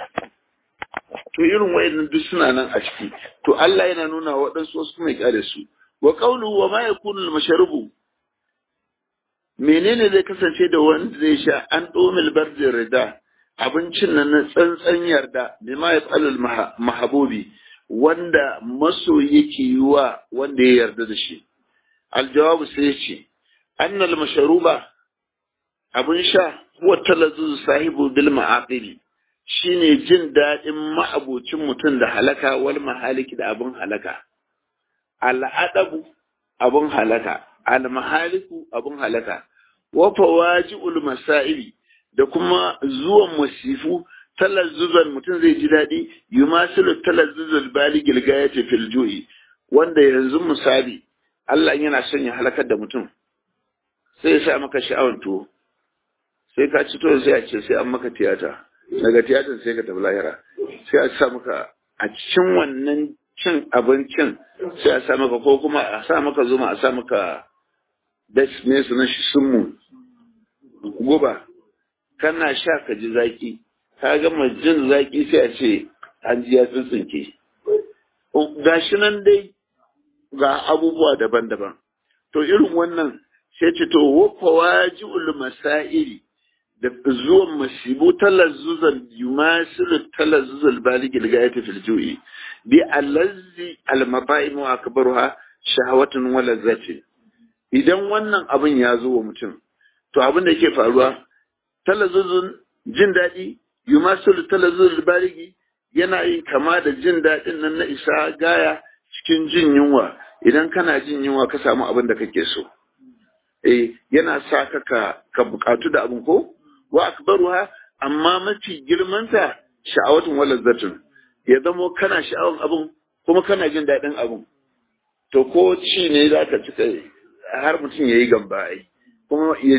to irin wayannan duk suna nan a ciki to Allah yana nuna waɗansu wasu kuma ya kare su wa qawluhu wa ma yakunu al-mashrubu menene zai kasance da wanda zai sha an domil bardi rida abincin nan na tsantsan yarda bima yaf'alul mahabubi wanda maso yake yi wa wanda ya yarda da shi aljawabu sai ya ce annal masharuba abin sha huwa talazzuz sahibu bil ma'aqili shine jin daɗin ma'abocin mutum da halaka wal mahaliki da abin halaka al'adabu abin halaka al mahaliku abin halaka wa fawaji'ul masaili da kuma zuwan masifu talazzuzan mutum zai ji daɗi yumasilu talazzuzul baligil gayati fil ju'i wanda yanzu misali Allah yana son ya halakar da mutum sai ya sa maka sha'awan tuwo sai ka ci tuwo sai a ce sai an maka tiyata daga tiyatar sai ka tafi lahira sai a sa maka a cikin wannan cin abincin sai a sa maka ko kuma a sa maka zuma a sa maka das ne sunan shi sunmu guba kana sha ka ji zaki ka gama jin zaki sai a ce an ji ya tsintsinke gashi nan dai ga abubuwa daban-daban to irin wannan sai ce to wafa waji'ul masaili da zuwan masibu talazzuzan yumasilu talazzuzal baligil gayati fil ju'i bi allazzi al maba'im wa akbaruha shahawatun wa lazzatin idan wannan abin ya zo wa mutum to abin da yake faruwa talazzuzun jin daɗi yumasilu talazzuzal baligi yana yin kama da jin daɗin nan na isa gaya cikin jin yunwa idan kana jin yunwa ka samu abin da kake so eh yana sa ka ka, ka bukatu da abin ko wa akbaruha amma mafi girmanta sha'awatun wa lazzatun ya zamo kana sha'awan abin kuma kana jin daɗin abin to ko ci ne za ka cika har mutum ya yi gamba ai kuma ya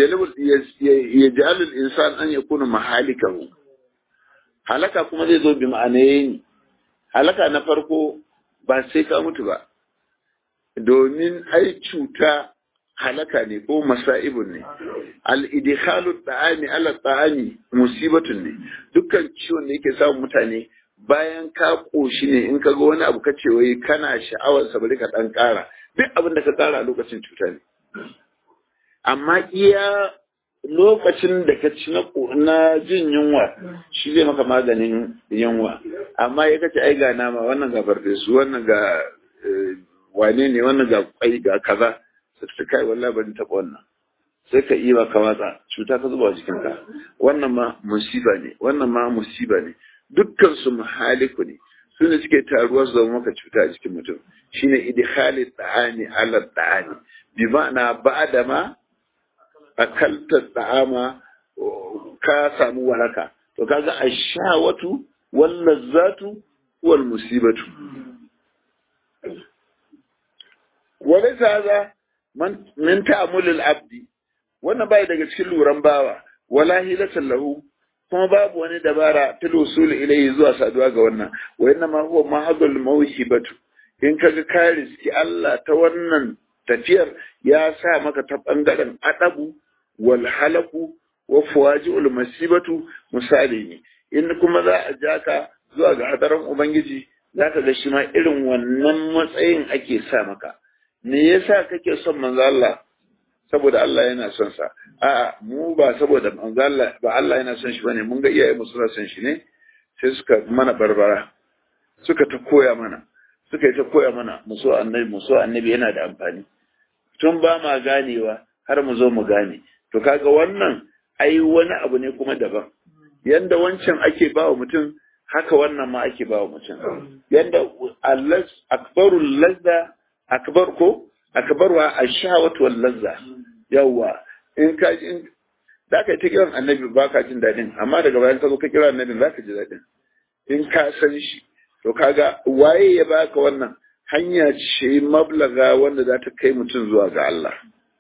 jalil insan an ya kuna mahalikahu halaka kuma zai zo bi ma'anayi ne halaka na farko ba sai ka mutu ba domin ai cuta halaka ne ko masa'ibun ne al-idkhalu ta'ami ala ta'ami musibatun ne dukkan ciwon da yake samun mutane bayan ka koshi ne in ka ga wani abu kace wai kana sha'awar sa bari ka dan kara duk abin da ka kara a lokacin cuta ne amma iya lokacin da ka ci na jin yunwa shi zai maka maganin yunwa amma ya kace ai ga nama wannan ga farfesu wannan ga wane ne wannan ga kwai ga kaza sai ta kai wallahi ban taba wannan sai ka iya ka watsa cuta ka zuba jikin ka wannan ma musiba ne wannan ma musiba ne dukkan su muhaliku ne su ne suke taruwa su zama maka cuta a jikin mutum shine idkhali ta'ani ala ta'ani bi ma'ana ba'da ma akalta ta'ama ka samu waraka to kaga ashawatu wal lazzatu wal musibatu walaysa hadha man min ta'amul al abdi wannan bai daga cikin luran bawa wala hilatan lahu kuma babu wani dabara fil usul ilayhi zuwa saduwa ga wannan wa inna ma huwa mahadul mawhibatu in kaga ka riski Allah ta wannan tafiyar ya sa maka ta bangaren adabu wal halaku wa fuwaji'ul masibatu misali ne in kuma za a ja ka zuwa ga hadarin ubangiji za ka ga shi ma irin wannan matsayin ake sa maka me yasa kake son manzo Allah saboda Allah yana son sa a'a mu ba saboda manzo Allah ba Allah yana son shi bane mun ga iyaye mu suna son shi ne sai suka mana barbara suka ta koya mana suka yi ta koya mana mu so annabi mu so annabi yana da amfani tun ba ma ganewa har mu zo mu gane to kaga wannan ai wani abu ne kuma daban yanda wancan ake ba wa mutum haka wannan ma ake ba wa mutum yanda Allah akbarul lazza akbar ko akbarwa ashawatu wal lazza yawa in ka in da ka ta kiran annabi ba ka jin dadin amma daga bayan ka zo ka kira annabi za ka ji dadin in ka san shi to kaga waye ya baka wannan hanya ce mablaga wanda za ta kai mutum zuwa ga Allah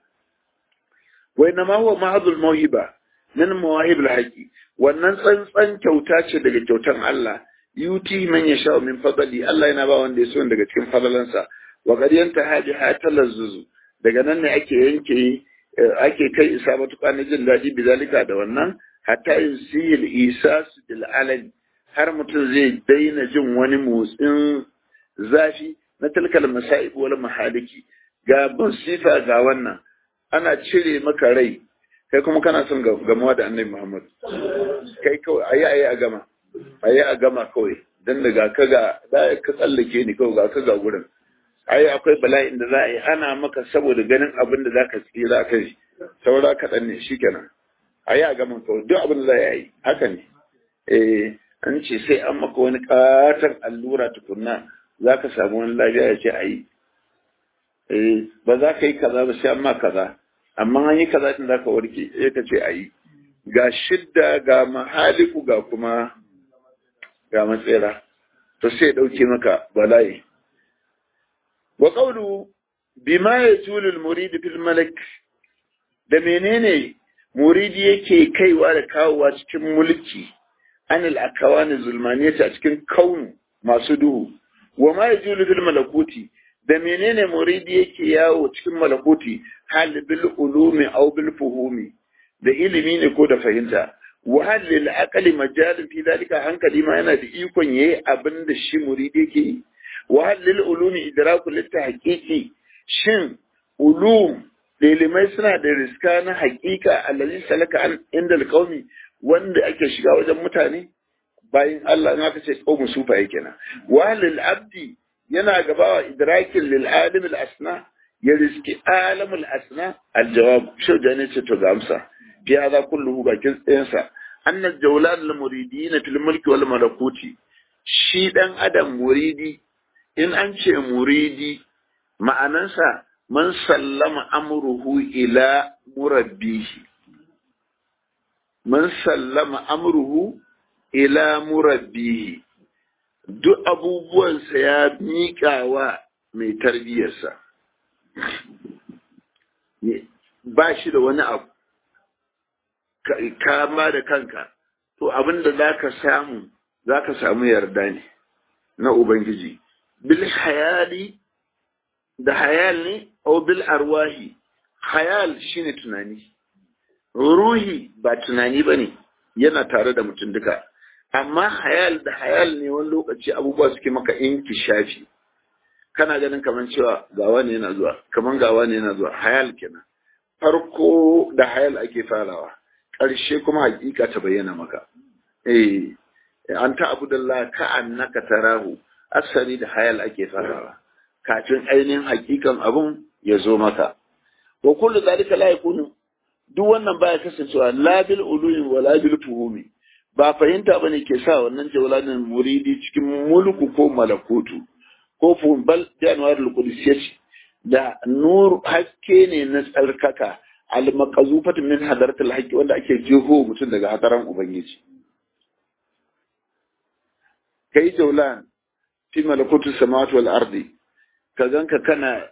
وإنما هو محض الموهبة من مواهب الحق wannan tsantsan kyauta ce daga kyautan Allah yuti man yasha min fadli Allah yana ba wanda ya so daga cikin fadalansa wa qad yantaha bi hatalazzuzu daga nan ne ake yanke ake kai isa matuƙa na jin daɗi bizalika da wannan hatta yusiyil isas bil alan har mutum zai daina jin wani motsin zafi na tilkal masa'ib wal mahaliki ga bin sifa ga wannan ana cire maka rai kai kuma kana son gamuwa da annabi Muhammad kai kawai ayi ayi a gama ayi a gama kawai dan da ga ka ga da ka tsallake ni kawai ga ka ga gurin ayi akwai bala'in da za a yi ana maka saboda ganin abin da zaka tsira kai saura kaɗan ne shikenan ayi a gama kawai duk abin da za a yi haka ne eh an ce sai an maka wani katon allura tukunna za ka samu wani lafiya ya ce a yi eh ba za ka yi kaza ba sai an ma kaza amma an yi kaza din zaka warke sai ka ce ayi ga shidda ga mahaliku ga kuma ga matsera to sai ya dauke maka bala'i wa qawlu bima yatulu al-murid fil malak da menene muridi yake kaiwa da kawowa cikin mulki anil akawani zulmaniyata a cikin kaunu masu duhu wa ma yatulu fil malakuti da menene muridi yake yawo cikin malakuti hal bil ulumi aw bil fuhumi da ilimi ne ko da fahimta wa hal lil aqli majalin fi dalika hankali ma yana da ikon yayi abin da shi muridi yake yi wa hal lil ulumi idraku lit tahqiqi shin ulum ilimai suna da riska na haƙiƙa allazi salaka an inda alqaumi wanda ake shiga wajen mutane bayan Allah in aka ce qaumu sufa yake na wa lil abdi yana gabawa idrakin lil alim al asna ya riski alam al asna al jawab shi da ne ce to ga amsa fi hada kulluhu bakin tsayansa anna jawlan al muridin fil mulki wal malakuti shi dan adam muridi in an ce muridi ma'anansa man sallama amruhu ila murabbihi man sallama amruhu ila murabbihi duk abubuwansa ya miƙa wa mai tarbiyyarsa ba shi da wani abu kama da kanka to abin da za ka samu za ka samu yarda ne na ubangiji bil hayali da hayal ne o bil arwahi hayal shine tunani ruhi ba tunani ba ne yana tare da mutum duka amma hayal da hayal ne wani lokaci abubuwa suke maka shafi. kana ganin kamar cewa ga wani yana zuwa kamar ga wani yana zuwa hayal kenan farko da hayal ake farawa ƙarshe kuma hakika ta bayyana maka eh an ta abu da ka annaka tarahu asali da hayal ake farawa kafin ainihin hakikan abun ya zo maka wa kullu zalika la yakunu duk wannan baya kasancewa la bil ulumi wa la bil fuhumi ba fahimta bane ke sa wannan jawlanin muridi cikin mulku ko malakutu ko fuhum bal janwar al qudusiyati da nur haske ne na tsarkaka al maqazufat min hadaratul haqqi wanda ake jeho mutum daga hadaran ubangiji kai jawlan fi malakutu samawati wal ardi ka ganka kana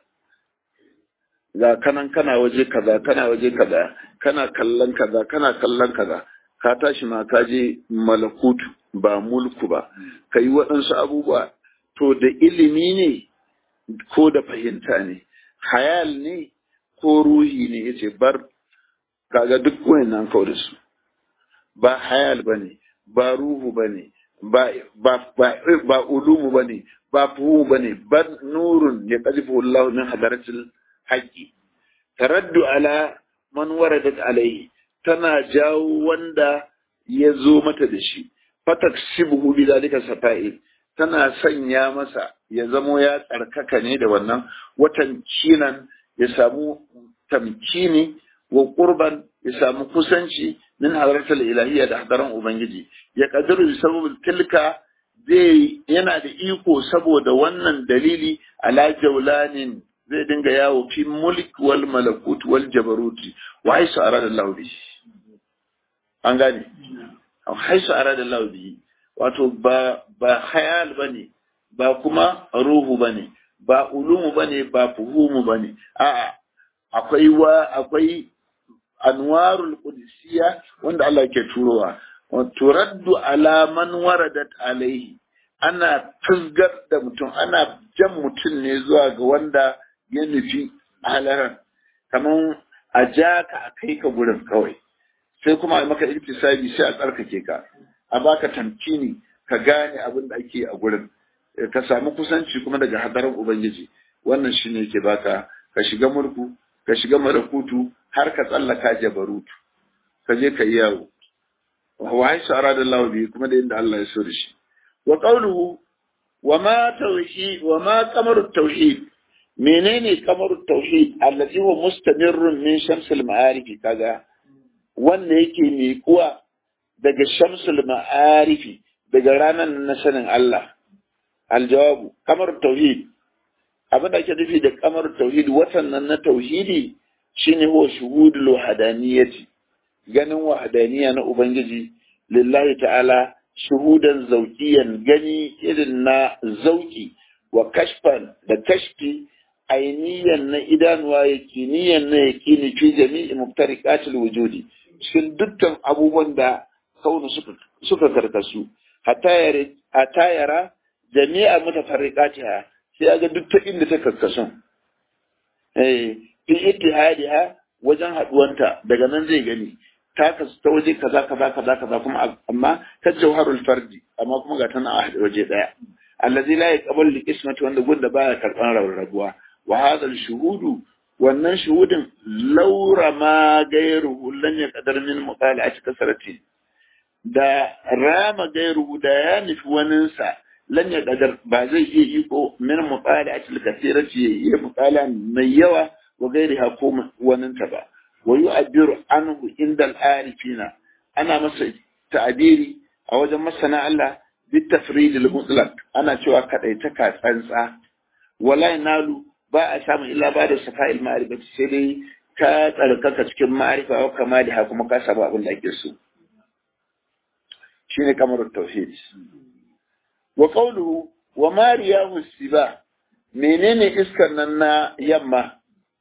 ga kanan kana waje kaza kana waje kaza kana kallon kaza kana kallon kaza ka tashi ma ka je malakutu ba mulku ba ka yi waɗansu abubuwa to da ilimi ne ko da fahimta ne hayal ne ko ruhi ne yace bar kaga duk wayannan kawo da su ba hayal bane ba ruhu bane ba ba ba ba ulumu bane ba fuhu bane bar nurun ya qadifu Allah min hadaratil haqqi taraddu ala man waradat alayhi tana jawo wanda ya zo mata da shi fataksibuhu bi zalika safa'i tana sanya masa ya zamo ya tsarkaka ne da wannan watan kinan ya samu tamkini wa qurban ya samu kusanci min hadratul ilahiyya da hadaran ubangiji ya kadiru sababul tilka zai yana da iko saboda wannan dalili ala jaulanin zai dinga yawo fi mulk wal malakut wal jabaruti wa haisu arada Allah bi an gane haisu arada Allah bi wato ba ba hayal bane ba kuma ruhu bane ba ulumu bane ba fuhumu bane a'a akwai wa akwai anwarul qudusiyya wanda Allah ke turowa turaddu ala man waradat alaihi ana fusgar da mutum ana jan mutum ne zuwa ga wanda ya nufi halaran kamar a ja ka a kai ka gurin kawai sai kuma a maka iktisabi sai a tsarkake ka a baka tamkini ka gane abin da ake a gurin ka samu kusanci kuma daga hadarin ubangiji wannan shine yake baka ka shiga mulku ka shiga marakutu har ka tsallaka jabarutu ka je ka yi yawo wa haisu arada Allah bi kuma da inda Allah ya so da shi wa qawluhu wa ma tauhid wa ma qamaru tauhid menene qamaru tauhid allazi huwa mustamirrun min shamsil ma'arif kaga wanda yake miƙuwa daga shamsul ma'arifi daga ranar na sanin Allah aljawabu qamaru tauhid abin da ake nufi da qamaru tauhid watan nan na tauhidi shine huwa shuhudul wahdaniyati ganin wahadaniya na Ubangiji lillahi ta'ala shuhudan zaukiyan gani irin na zauki wa kashfan da kashfi ainiyan na idanuwa yakiniyan na yakini fi jami'i muftariqatil wujudi cikin dukkan abubuwan da kaunu suka suka karkasu hatta yara jami'a mutafarriqatiha sai ga duk ta inda ta karkasu eh fi ittihadiha wajen haduwanta daga nan zai gani ta kasu ta waje kaza kaza kaza kaza kuma amma ta jawharul fardi amma kuma ga tana a waje daya allazi la yaqbal li qismati wanda gunda baya karban rarrabuwa wa hadha al shuhudu wannan shuhudin laura ma gairuhu lan yaqdar min mutala'ati kasarati da rama gairuhu da ya nufi waninsa lan ya kadar ba zai iya iko min mutala'ati kasirati ya iya mutala mai yawa wa gairiha ko waninta ba wa yu'abbiru anhu inda al-arifina ana masa ta'abiri a wajen masana Allah bitafrid al-mutlaq ana cewa kadaitaka tsantsa wala nalu ba a samu illa ba da safa'il ma'rifati sai dai ka tsarkaka cikin ma'rifa wa kamaliha kuma ka samu abin da ake so shine kamar tauhid wa qawluhu wa mariyahu siba menene iskar nan na yamma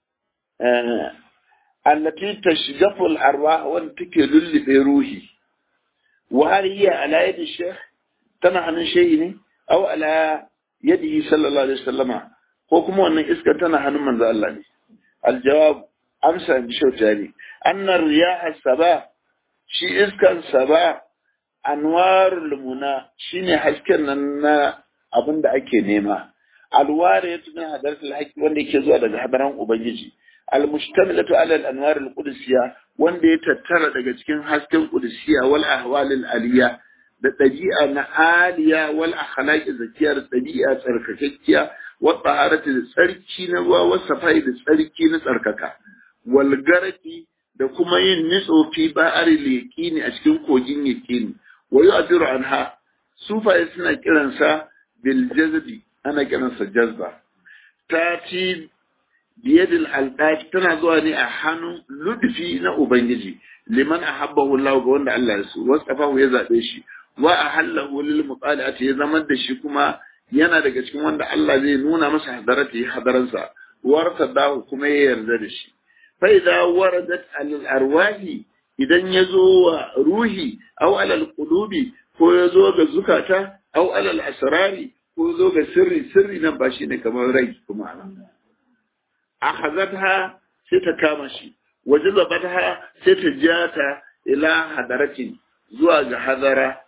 allati tashjafu al-arwah wanda take lullube ruhi wa hal hiya ala yadi shaykh tana hannun shehi ne aw ala yadihi sallallahu alaihi wasallama ko kuma wannan iskar tana hannun manzo Allah ne aljawab amsa bi shautani anna riyaha saba shi iskan saba anwarul muna shine hasken nan na abin da ake nema alware ya tuna hadaratul haqqi wanda yake zuwa daga hadaran ubangiji almustamilatu ala al-anwar al-qudusiyya wanda ya tattara daga cikin hasken qudusiyya wal ahwal al-aliyya da ɗabi'a na aliya wal akhlaqi zakiyar ɗabi'a tsarkakakkiya wa taharati da tsarki na ruwa wa safai da tsarki na tsarkaka wal garaki da kuma yin nitso fi ba'ari liqini a cikin kogin yaqini wa yu'adiru anha sufaye suna kiransa bil jazbi ana kiransa jazba tati biyadil alqaf tana zuwa ne a hannun ludfi na ubangiji liman ahabbahu Allah ga wanda Allah ya so wasafahu ya zabe shi wa ahallahu lil mutala'ati ya zama da shi kuma yana daga cikin wanda Allah zai nuna masa hadarati hadaransa warta dahu kuma ya yarda da shi fa idza waradat al arwahi idan yazo wa ruhi aw al qulubi ko yazo ga zukata aw al asrari ko yazo ga sirri sirri nan ba shine kamar rai kuma akhazatha sai ta kama shi wajazabatha sai ta jata ila hadaratin zuwa ga hadara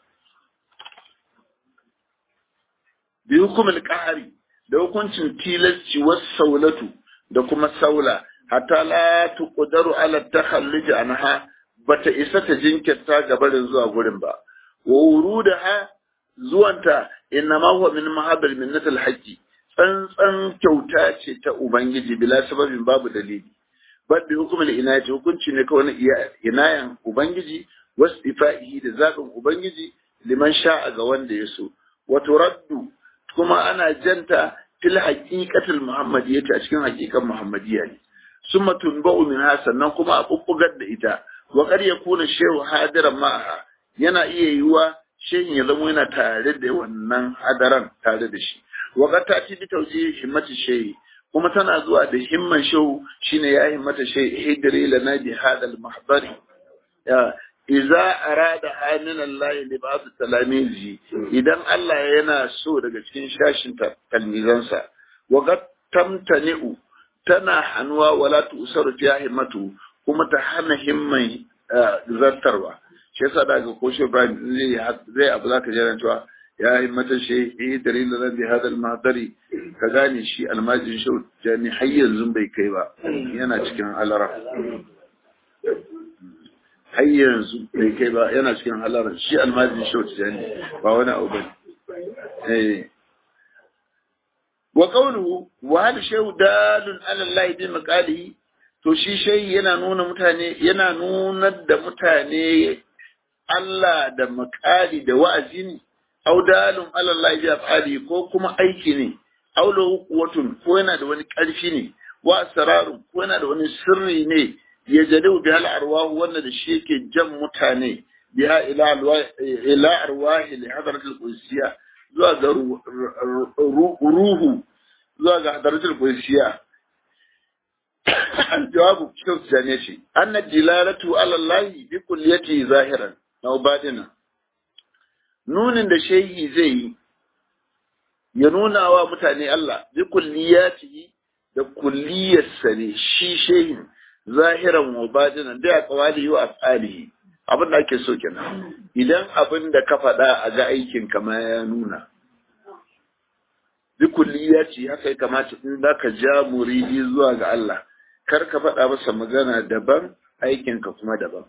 bi hukumul qahari da hukuncin tilasci was saulatu da kuma saula hatta la tuqdaru ala takhalluj anha bata isa ta jinkirta gabarin zuwa gurin ba wa wurudaha zuwanta innama huwa min mahabbil minnatil haqqi tsantsan kyauta ce ta ubangiji bila sababin babu dalili bal bi hukumul inayati hukunci ne kawai na inayan ubangiji wasu ifa'ihi da zaɓin ubangiji liman sha'a ga wanda ya so wa turaddu kuma ana janta fil haqiqatil muhammadiyyati a cikin haqiqan muhammadiyya ne summa tunba'u minha sannan kuma a bubbugar da ita wa qad yakuna shehu hadiran ma'aha yana iya yiwa shehin ya zama yana tare da wannan hadaran tare da shi wa qad tati bi tawjihi himmati shehi kuma tana zuwa da himman shehu shine ya himmata shehi hidri lana bi hadal mahdari ya iza arada min Allah li ba'd talamizi idan Allah yana so daga cikin shashin talmizansa wa qad tamtani'u tana hanwa wala tusaru fi himmatu kuma ta hana himman zartarwa shi yasa daga ko shi Ibrahim zai zai abu zaka jira cewa ya himmata shi eh dalilin da bi hadal mahdari ka gane shi almajin shi jani har yanzu bai kai ba yana cikin alara har yanzu bai kai ba yana cikin halarar shi almajin shauci ne ba wani abu bane eh wa qawluhu wa hal shayu dalun ala Allah bi maqalihi to shi shayi yana nuna mutane yana nunar da mutane Allah da makali da wa'azi ne aw dalun ala Allah bi afali ko kuma aiki ne aw lahu quwwatun ko yana da wani karfi ne wa asrarun ko yana da wani sirri ne ya jadu bi hal arwahu wanda da shi yake jan mutane biha ila ila arwahi li hadrat al qudsiya zuwa ga ruhu zuwa ga hadrat al qudsiya jawabu cikin jane shi anna dilalatu ala allah bi kulliyati zahiran aw badina nunin da shehi zai yi ya nuna wa mutane Allah bi kulliyati da kulliyarsa ne shi shehin zahiran wa batinan da ya kawali wa afalihi abin da ake so kenan idan abin da ka faɗa a ga aikin kama ya nuna bikulli ya ce haka ya kamata in za ka ja muridi zuwa ga Allah kar ka faɗa masa magana daban aikinka kuma daban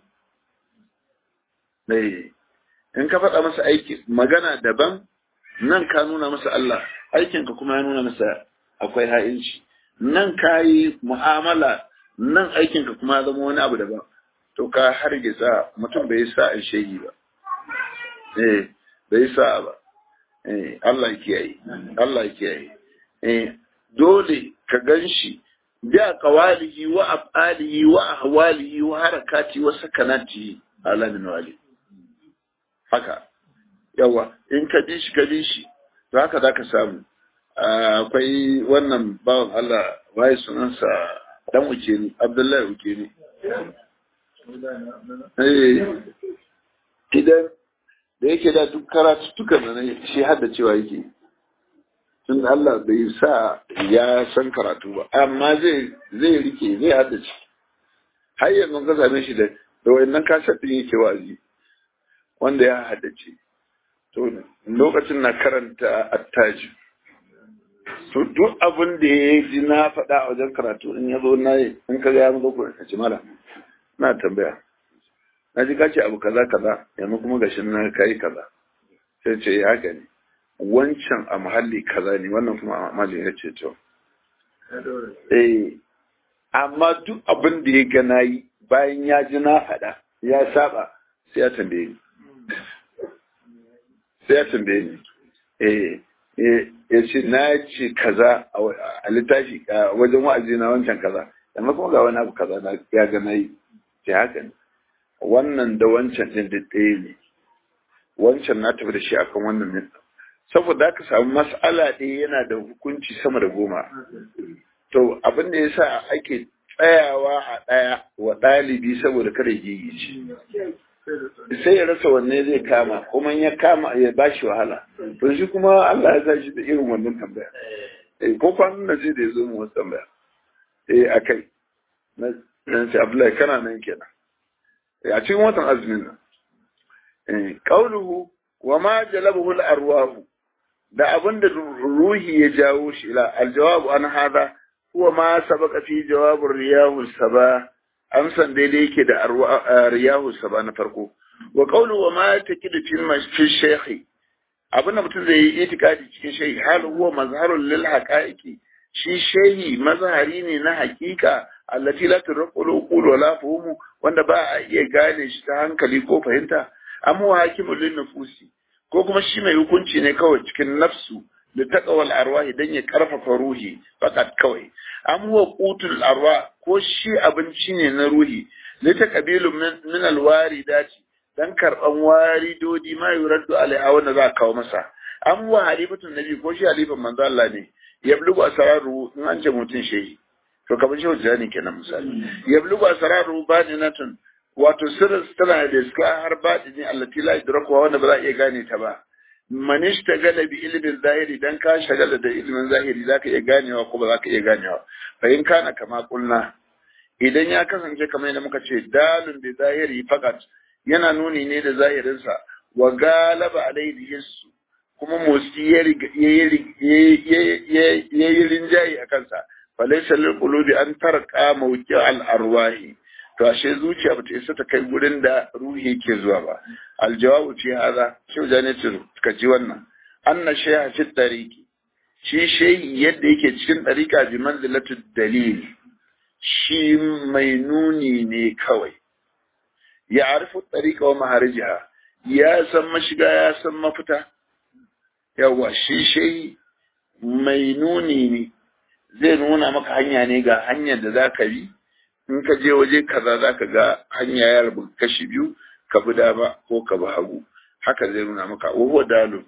in ka faɗa masa aiki magana daban nan ka nuna masa Allah aikinka kuma ya nuna masa akwai ha'inci nan ka yi mu'amala nan aikinka kuma ya zama wani abu daban to ka hargitsa mutum bai sa in shegi ba eh bai sa ba eh Allah ya kiyaye Allah ya kiyaye eh dole ka ganshi da qawalihi wa afalihi wa ahwalihi wa harakati wa sakanati ala min wali haka yawa in ka bi shi ka bi shi to haka zaka samu akwai wannan bawan Allah waye sunansa dan uke ni Abdullahi uke ni eh idan da yake da duk karatuttukan da shi hadda cewa yake tun Allah bai sa ya san karatu ba amma zai zai rike zai haddace har yanzu ka same shi da da wayannan kasar din yake wazi wanda ya haddace to lokacin na karanta attaji to duk abin da ya ji na faɗa a wajen karatu in ya zo na yi in ka ga ya zo ku ka ci mala na tambaya na ji kace abu kaza kaza yanzu kuma gashin na kai kaza sai ce ya haka ne wancan a muhalli kaza ne wannan kuma a muhalli ya ce to eh amma duk abin da ya ga na yi bayan ya ji na faɗa ya saba sai ya tambaye ni sai ya tambaye ni eh ya ce na ce kaza a littafi a wajen wa'azi na wancan kaza amma kuma ga wani abu kaza na ya ga na yi ce haka ne wannan da wancan ɗin da ɗaya ne wancan na tafi da shi akan wannan ne saboda aka samu mas'ala ɗaya yana da hukunci sama da goma to abin da yasa ake tsayawa a ɗaya wa ɗalibi saboda kada gigici sai ya rasa wanne zai kama kuma ya kama ya ba shi wahala to shi kuma Allah ya sa shi da irin wannan tambaya eh ko kwanan nan sai da ya zo mu wasu tambaya eh akai na nan sai Abdullahi kana nan kenan a cikin watan azumin nan eh qauluhu wa ma jalabahu al-arwahu da abinda ruhi ya jawo shi ila aljawabu an hada huwa ma sabaka fi jawabin riyahu saba amsan daidai yake da riyahu saba na farko wa qawlu wa ma taqidu fi shaykhi abinda mutum zai yi itikadi cikin shehi hal huwa mazharun lil haqaiqi shi shehi mazhari ne na hakika allati la turqul uqul wala fuhumu wanda ba a iya gane shi ta hankali ko fahimta amma hakimul lin nufusi ko kuma shi mai hukunci ne kawai cikin nafsu da taqawal arwahi dan ya karfafa ruhi fakat kawai am huwa qutul arwah ko shi abinci ne na ruhi li taqabilu min alwaridati dan karban waridodi ma yuraddu alaiha wanda za a kawo masa am huwa halifatun nabi ko shi halifan manzo Allah ne yablugu asraru in an ce mutun shehi to kamar shi hujja kenan misali yablugu asraru badinatun wato sirrin tana da iska har baɗini allati la yudraku wanda ba za a iya gane ta ba man ishtagala bi ilmin zahiri dan ka shagala da ilmin zahiri zaka iya ganewa ko ba zaka iya ganewa fa in kana kama kulna idan ya kasance kamar yadda muka ce dalun bi zahiri fakat yana nuni ne da zahirinsa wa galaba alaihi hissu kuma motsi ya yi rinjaye a kansa falaisa lil qulubi an tarqa mawqi al arwahi to ashe zuciya bata isa ta kai gurin da ruhi ke zuwa ba aljawabu fi hada shi jane ce ka ji wannan anna shay'a fi tariqi shi shay yadda yake cikin tariqa bi manzilatu dalil shi mai nuni ne kawai ya arifu tariqa wa maharijaha ya san mashiga ya san mafita yawa shi shay mai nuni ne zai nuna maka hanya ne ga hanyar da za ka bi in ka je waje kaza za ka ga hanya ya rabu kashi biyu ka bi dama ko ka bi hagu haka zai nuna maka wa dalu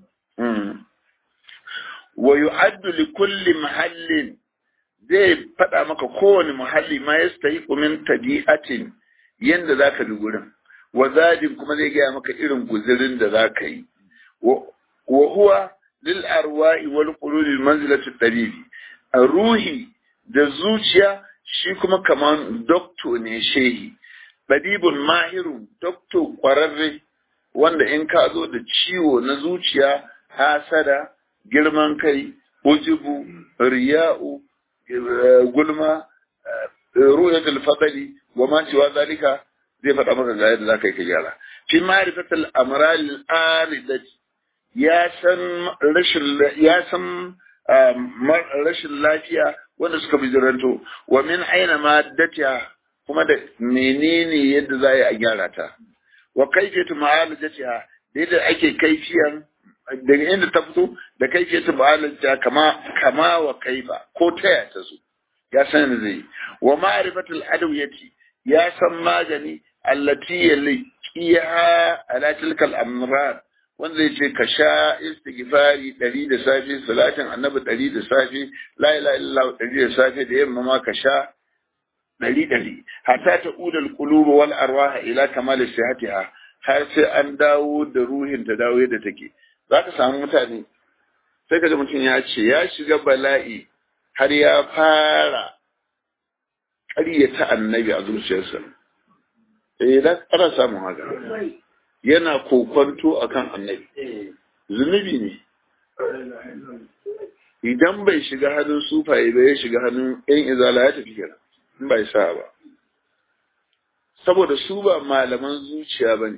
wa yu'addu li kulli mahallin zai faɗa maka kowane muhalli ma yastahiqu min tabi'atin yanda zaka bi gurin wa zadin kuma zai gaya maka irin guzirin da zaka yi wa huwa lil arwa'i wal qulubi manzilatu tabibi ruhi da zuciya shi kuma kaman dokto ne shehi ɗabibun mahirun dokto ƙwararre wanda in ka zo da ciwo na zuciya hasada girman kai ujubu riya'u gulma ru'yatul fadli wa ma siwa zalika zai faɗa maka ga yadda zaka yi ka gyara fi ma'rifatul amral aridati ya san rashin ya san rashin lafiya wanda suka bijiranto wa min aina ma datiya kuma da menene yadda za a gyara ta wa kaifiyatu ma'alajatiha da yadda ake kaifiyan daga inda ta fito da kai ke tabalanta kama kama wa kaifa ko taya ta zo ya san zai wa ma'rifatul adawiyati ya san magani allati yalqiha ala tilkal amrad wanda zai ce ka sha istighfari ɗari da safe salatin annabi ɗari da safe la ilaha illallah ɗari da safe da yamma ma ka sha ɗari ɗari hatta ta udal qulub wal arwah ila kamal sihatiha har sai an dawo da ruhin ta dawo yadda take zaka samu mutane sai ka ji mutum ya ce ya shiga bala'i har ya fara ƙaryata annabi a zuciyarsa eh da ana samun haka yana kokonto akan annabi zunubi ne idan bai shiga hannun sufaye ba ya shiga hannun yan izala ya tafi kenan in bai sa ba saboda su ba malaman zuciya ba ne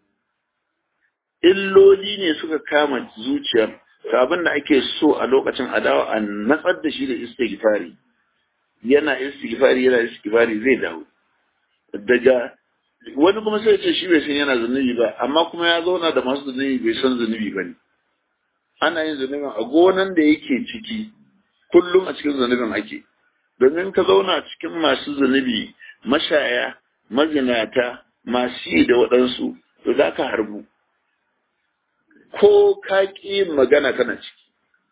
illoli ne suka kama zuciyar ta abin da ake so a lokacin adawa a natsar da shi da istighfari yana istighfari yana istighfari zai dawo daga wani kuma sai ce shi bai san yana zunubi ba amma kuma ya zauna da masu zunubi bai san zunubi ba ne ana yin zunubin a gonan da yake ciki kullum a cikin zunubin ake domin ka zauna cikin masu zunubi mashaya mazinata masu yi da waɗansu to za ka harbu ko ka ƙi magana kana ciki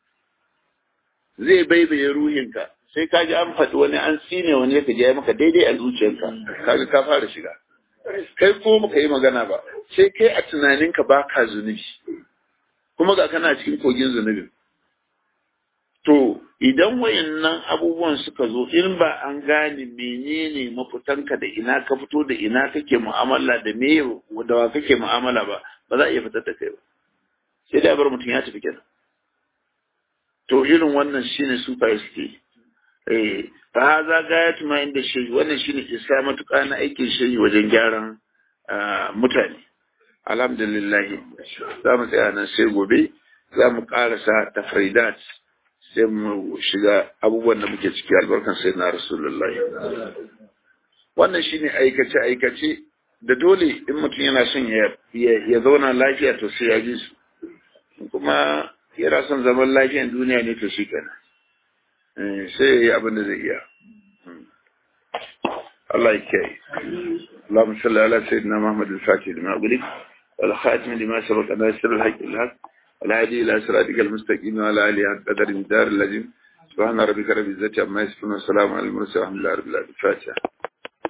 zai baibaye ruhinka sai ka ji an faɗi wani an tsine wani ya ji ya maka daidai a zuciyarka kaga ka fara shiga kai ko muka yi magana ba sai kai a tunaninka ba ka zunubi kuma ga kana cikin kogin zunubin to idan wayannan abubuwan suka zo in ba an gane menene mafitanka da ina ka fito da ina kake mu'amala da me da wa kake mu'amala ba ba za a iya fitar da kai ba sai da bar mutum ya tafi kenan to irin wannan shine super suke eh fa haza gayatu ma inda shi wannan shine isa matuƙa na aikin shi wajen gyaran mutane alhamdulillah za mu tsaya nan sai gobe za mu ƙarasa tafridat sai mu shiga abubuwan da muke ciki albarkan sai na rasulullahi wannan shine aikace aikace da dole in mutum yana son ya zauna lafiya to sai ya ji su kuma yana son zaman lafiyan duniya ne to shi kenan sai ya yi abin da zai iya Allah ya kiyaye اللهم صل على سيدنا محمد الفاتح لما أغلق والخاتم لما سبق ناصر الحق الحق والهادي إلى صراطك المستقيم وعلى آله حق قدر الدار اللازم سبحان ربك رب العزة عما يصفون وسلام على المرسلين والحمد لله رب العالمين الفاتحة